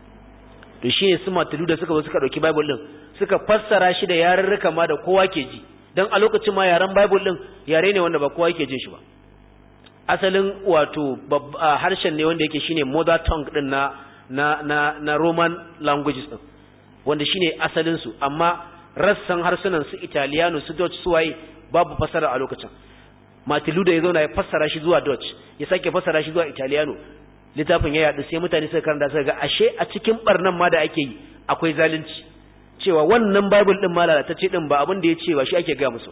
to shi ne su matalu da suka zo suka ɗauki bible ɗin suka fassara shi da yarurruka ma da kowa ke ji don a lokacin ma yaren bible ɗin yare ne wanda ba kowa ke jin shi ba asalin wato harshen ne wanda yake shine mother tongue ɗin na na na na roman languages ɗin wanda shine asalin su amma rassan harsunan su italiano su dutch su waye babu fassara a lokacin matilu da ya zauna ya fassara shi zuwa dutch ya sake fassara shi zuwa italiano littafin ya yaɗu sai mutane suka karanta suka ga ashe a cikin barnan ma da ake yi akwai zalunci cewa wannan bible din ma lalatacce din ba abin da ya ce ba shi ake ga musu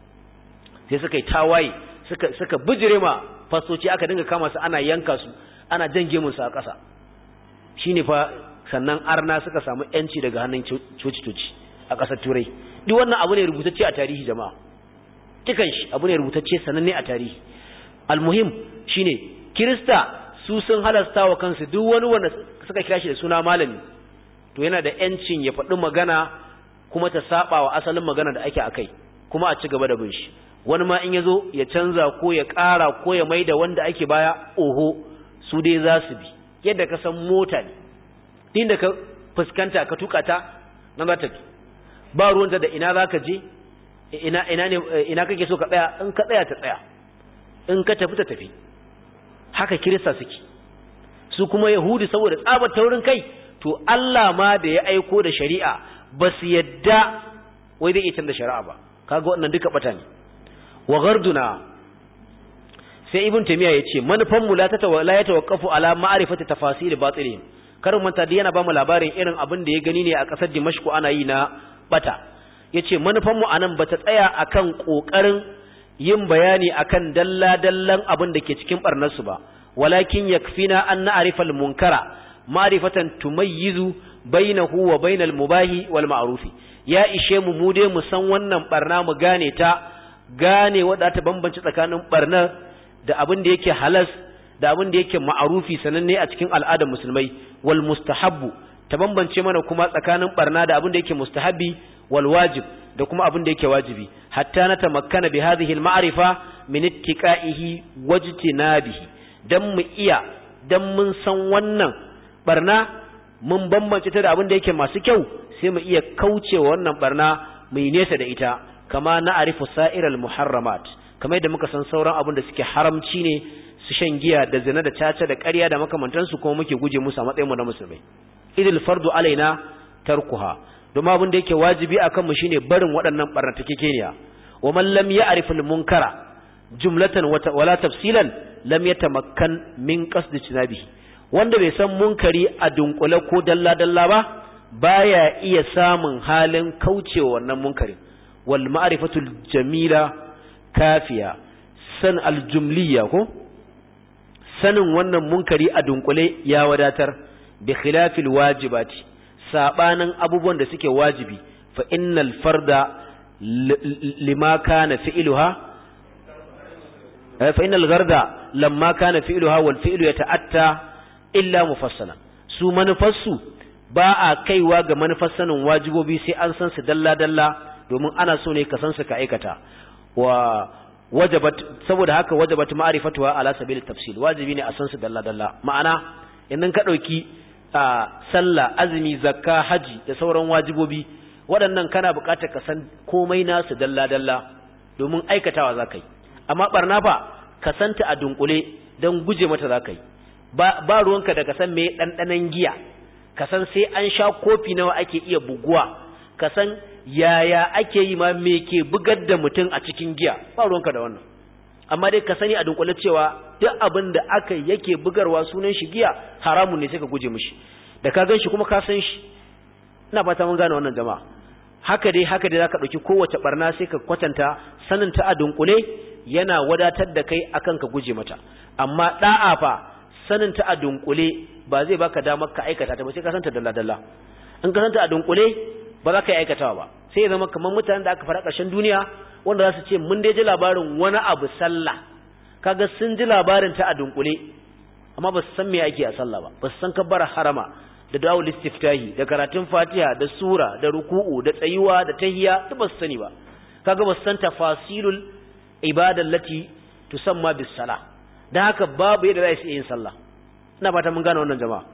sai suka yi tawaye suka suka bijire ma fasoci aka dinga kama su ana yanka su ana jange musu a ƙasa shine fa sannan arna suka samu yanci daga hannun coci-coci a ƙasar turai duk wannan abu ne rubutacce a tarihi jama'a dukan shi abu ne rubutacce sananne a tarihi almuhim shine kirista su sun halasta wa kansu duk wani wanda suka kira shi da suna malami to yana da yancin ya faɗi magana kuma ta saba wa asalin magana da ake akai kuma a ci gaba da bin shi wani ma in ya zo ya canza ko ya ƙara ko ya mai da wanda ake baya oho su dai za su bi yadda ka san mota ne din da ka fuskanta ka tuka ta nan za ta bi ba ruwanta da ina za ka je ina ina ne ina kake so ka tsaya in ka tsaya ta tsaya in ka tafi ta tafi haka kirista suke su kuma yahudi saboda tsabar taurin kai to Allah ma da ya aiko da shari'a ba su yadda wai zai iya canza shari'a ba kaga wannan duka bata ne wa garduna sai ibn taymiya yace manufan mu la ta la ya tawaqqafu ala ma'rifati tafasil batilihim karin manta da yana ba mu labarin irin abin da ya gani ne a kasar Dimashq ana yi na bata yace manufan mu anan bata tsaya akan kokarin yin bayani akan dalla-dallan abin da ke cikin barnarsu ba walakin yakfina an na'rifa al-munkara ma'rifatan tumayyizu bainahu wa bainal mubahi wal ma'rufi ya ishe mu mu dai mu san wannan barna mu gane ta gane wadda ta bambance tsakanin barna da abin da yake halas da abin da yake ma'rufi sananne a cikin al'adar musulmai wal mustahabbu ta bambance mana kuma tsakanin barna da abin da yake mustahabbi wal wajib da kuma abin da yake wajibi hatta na tamakkana bi hadhihi al-ma'rifa min ittiqa'ihi wajtinabihi dan mu iya dan mun san wannan barna mun bambance ta da abin da yake masu kyau sai mu iya kaucewa wannan barna mu yi nesa da ita kama na arifu sa'iral muharramat kamar yadda muka san sauran abin da suke haramci ne su shan giya da zina da caca da ƙarya da makamantansu kuma muke guje musu a matsayin mu na musulmai idil fardu alaina tarkuha domin abin da yake wajibi a kanmu shine barin waɗannan ɓarnatakekeniya wa man lam ya'rif al-munkara jumlatan wala tafsilan lam yatamakkan min qasdi tinabihi wanda bai san munkari a dunkule ko dalla dalla ba baya iya samun halin kaucewa wannan munkarin wal ma'rifatul jamila kafiya san aljumliya ko sanin wannan munkari a dunkule ya wadatar bi khilafil wajibati sabanin abubuwan da suke wajibi fa innal farda lima kana fi'luha fa innal gharda lamma kana fi'luha wal fi'lu yata'atta illa mufassalan su manufarsu ba a kaiwa ga manufar sanin wajibobi sai an san su dalla dalla domin ana so ne ka san su ka aikata wa wajabat saboda haka wajabat ma'rifatuha ala sabil tafsil wajibi ne a san su dalla dalla ma'ana idan ka dauki sallah azumi zakka haji da sauran wajibobi waɗannan kana buƙatar ka san komai nasu dalla dalla domin aikatawa zakai amma barna fa ka santa a dunkule don guje mata zakai ba ba ruwanka da ka san me dandanan giya ka san sai an sha kofi nawa ake iya buguwa ka san yaya ake yi ma me ke bugar da mutum a cikin giya ba ruwanka da wannan amma dai ka sani a dunkule cewa duk abin da aka yake bugarwa sunan shi giya haramun ne sai ka guje mishi da ka gan shi kuma ka san shi ina fata mun gane wannan jama'a haka dai haka dai zaka dauki kowace barna sai ka kwatanta sanin ta a dunkule yana wadatar da kai akan ka guje mata amma da'a fa sanin ta a dunkule ba zai baka damar ka aikata ta ba sai ka santa dalla dalla in ka santa a dunkule ba za ka yi aikatawa ba sai ya zama kamar mutanen da aka fara ƙarshen duniya wanda za su ce mun dai ji labarin wani abu sallah kaga sun ji labarin ta a dunkule amma ba su san me ake a sallah ba ba su san kabbara harama da da'ul istiftahi da karatun fatiha da sura da ruku'u da tsayuwa da tahiyya duk ba su sani ba kaga ba su san tafasilul ibada lati tusamma bis sala dan haka babu yadda za su yin sallah ina fata mun gane wannan jama'a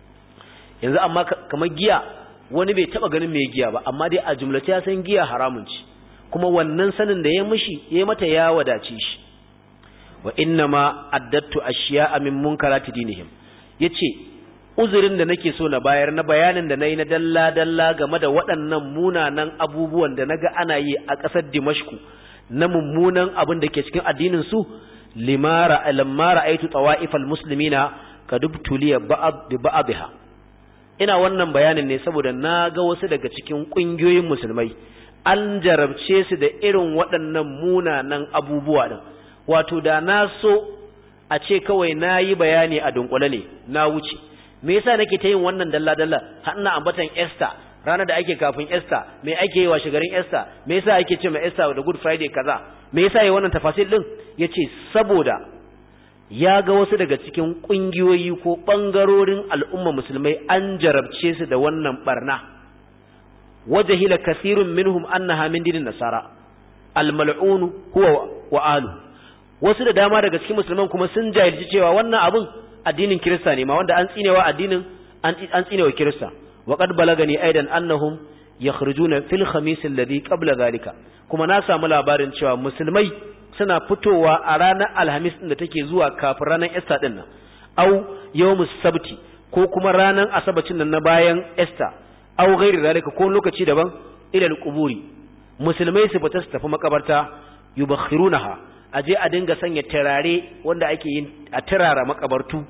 yanzu amma kamar giya wani bai taba ganin mai giya ba amma dai a jumlace ya san giya haramun ci kuma wannan sanin da ya mishi ya mata ya wadace shi wa inna ma addattu ashiya'a min munkarati dinihim yace uzurin da nake so na bayar na bayanin da nayi na dalla dalla game da waɗannan munanan abubuwan da naga ana yi a ƙasar Dimashku na mummunan abin da ke cikin addinin su limara lamma ra'aytu tawa'ifal muslimina kadubtuliya ba'd bi ba'dha ina wannan bayanin ne saboda na ga wasu daga cikin ƙungiyoyin musulmai an jarabce su da irin waɗannan munanan abubuwa ɗin wato da na so a ce kawai na yi bayani a dunkule ne na wuce me yasa nake ta yin wannan dalla-dalla har ina ambatan Esther ranar da ake kafin Esther me ake yi wa shigarin Esther me yasa ake ce ma Esther da Good Friday kaza me yasa yi wannan tafasil din yace saboda ya ga wasu daga cikin ƙungiyoyi ko ɓangarorin al'umma musulmai an jarabce su da wannan barna wajahila kasirun minhum annaha min dinin nasara almal'unu huwa wa alu wasu da dama daga cikin musulman kuma sun jahilci cewa wannan abun addinin kirista ne ma wanda an tsinewa addinin an tsinewa kirista wa qad balagani aidan annahum yakhrujuna fil khamis alladhi qabla zalika kuma na samu labarin cewa musulmai suna fitowa a ranar alhamis da take zuwa kafin ranar esta din nan au yawmus sabti ko kuma ranar asabacin nan na bayan esta au gairi zalika ko lokaci daban ilal quburi musulmai su fita su tafi makabarta yubakhirunaha aje a dinga sanya turare wanda ake yin a turara makabartu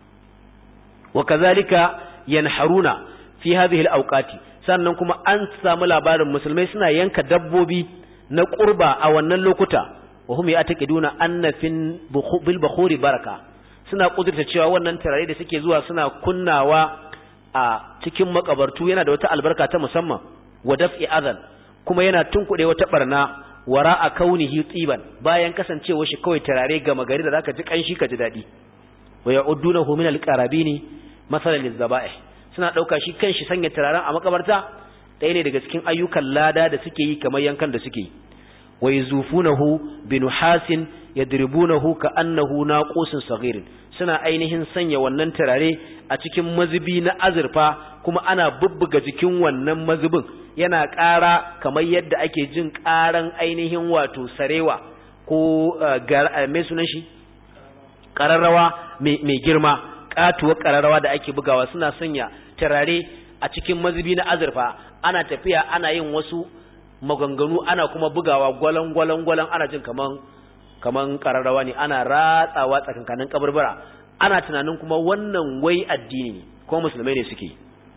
wa kazalika yanharuna fi hadhihi alawqati sannan kuma an samu labarin musulmai suna yanka dabbobi na qurba a wannan lokuta wa hum ya'taqiduna anna fin bil bukhuri baraka suna kudurta cewa wannan turare da suke zuwa suna kunnawa a cikin makabartu yana da wata albarka ta musamman wa daf'i adhan kuma yana tunkuɗe wata barna wara a kaunihi tsiban bayan kasancewa shi kawai turare gama gari da zaka ji kanshi ka ji daɗi wa ya'uddunahu min al-qarabini masalan lizabaih suna ɗauka shi kanshi sanya turaren a makabarta ɗaya ne daga cikin ayyukan lada da suke yi kamar yankan da suke yi wa yuzufunahu binuhasin yadribunahu ka annahu naqusun saghirin suna ainihin sanya wannan turare a cikin mazubi na azurfa kuma ana bubbuga jikin wannan mazubin yana ƙara kamar yadda ake jin ƙaran ainihin wato sarewa ko mai sunan shi ƙararrawa mai girma ƙatuwar ƙararrawa da ake bugawa suna sanya turare a cikin mazubi na azurfa ana tafiya ana yin wasu maganganu ana kuma bugawa gwalan gwalan gwalan ana jin kaman kaman kararrawa ne ana ratsawa tsakankanin kaburbura ana tunanin kuma wannan wai addini ne ko musulmai ne suke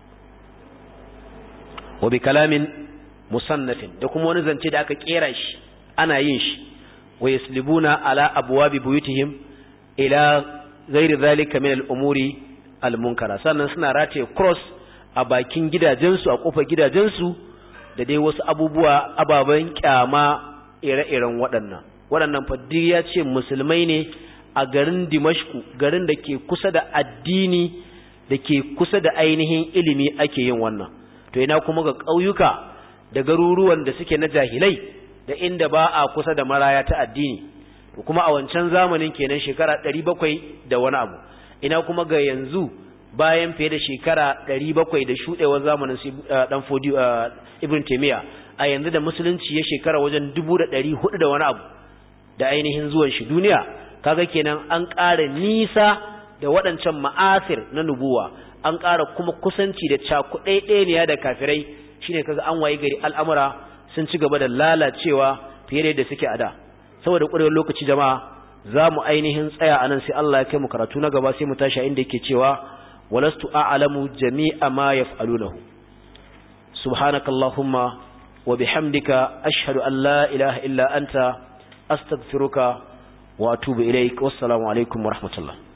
wa bi kalamin musannafin da kuma wani zance da aka kera shi ana yin shi wa yaslibuna ala abwabi buyutihim ila ghairi zalika min al-umuri al-munkara sannan suna rataye cross a bakin gidajensu a kofar gidajensu da dai wasu abubuwa ababen kyama ire-iren waɗannan waɗannan faddi ya ce musulmai ne a garin dimashku garin da ke kusa da addini da ke kusa da ainihin ilimi ake yin wannan to ina kuma ga ƙauyuka da garuruwan da suke na jahilai da inda ba a kusa da maraya ta addini to kuma a wancan zamanin kenan shekara ɗari bakwai da wani abu ina kuma ga yanzu bayan fiye da shekara ɗari bakwai da shuɗewar zamanin ɗan fodi ibn taimiyya a yanzu da musulunci ya shekara wajen dubu da ɗari hudu da wani abu da ainihin zuwan shi duniya kaga kenan an ƙara nisa da waɗancan ma'asir na nubuwa an ƙara kuma kusanci da cakuɗaiɗaniya da kafirai shine kaga an waye gari al'amura sun ci gaba da lalacewa fiye da yadda suke a da saboda ƙwarewar lokaci jama'a za mu ainihin tsaya a nan sai Allah ya kai mu karatu na gaba sai mu tashi inda yake cewa walastu a'lamu jami'a ma yaf'alunahu subhanakallahumma wa bihamdika ashhadu an la ilaha illa anta astaghfiruka wa atubu ilaik wassalamu alaikum wa rahmatullah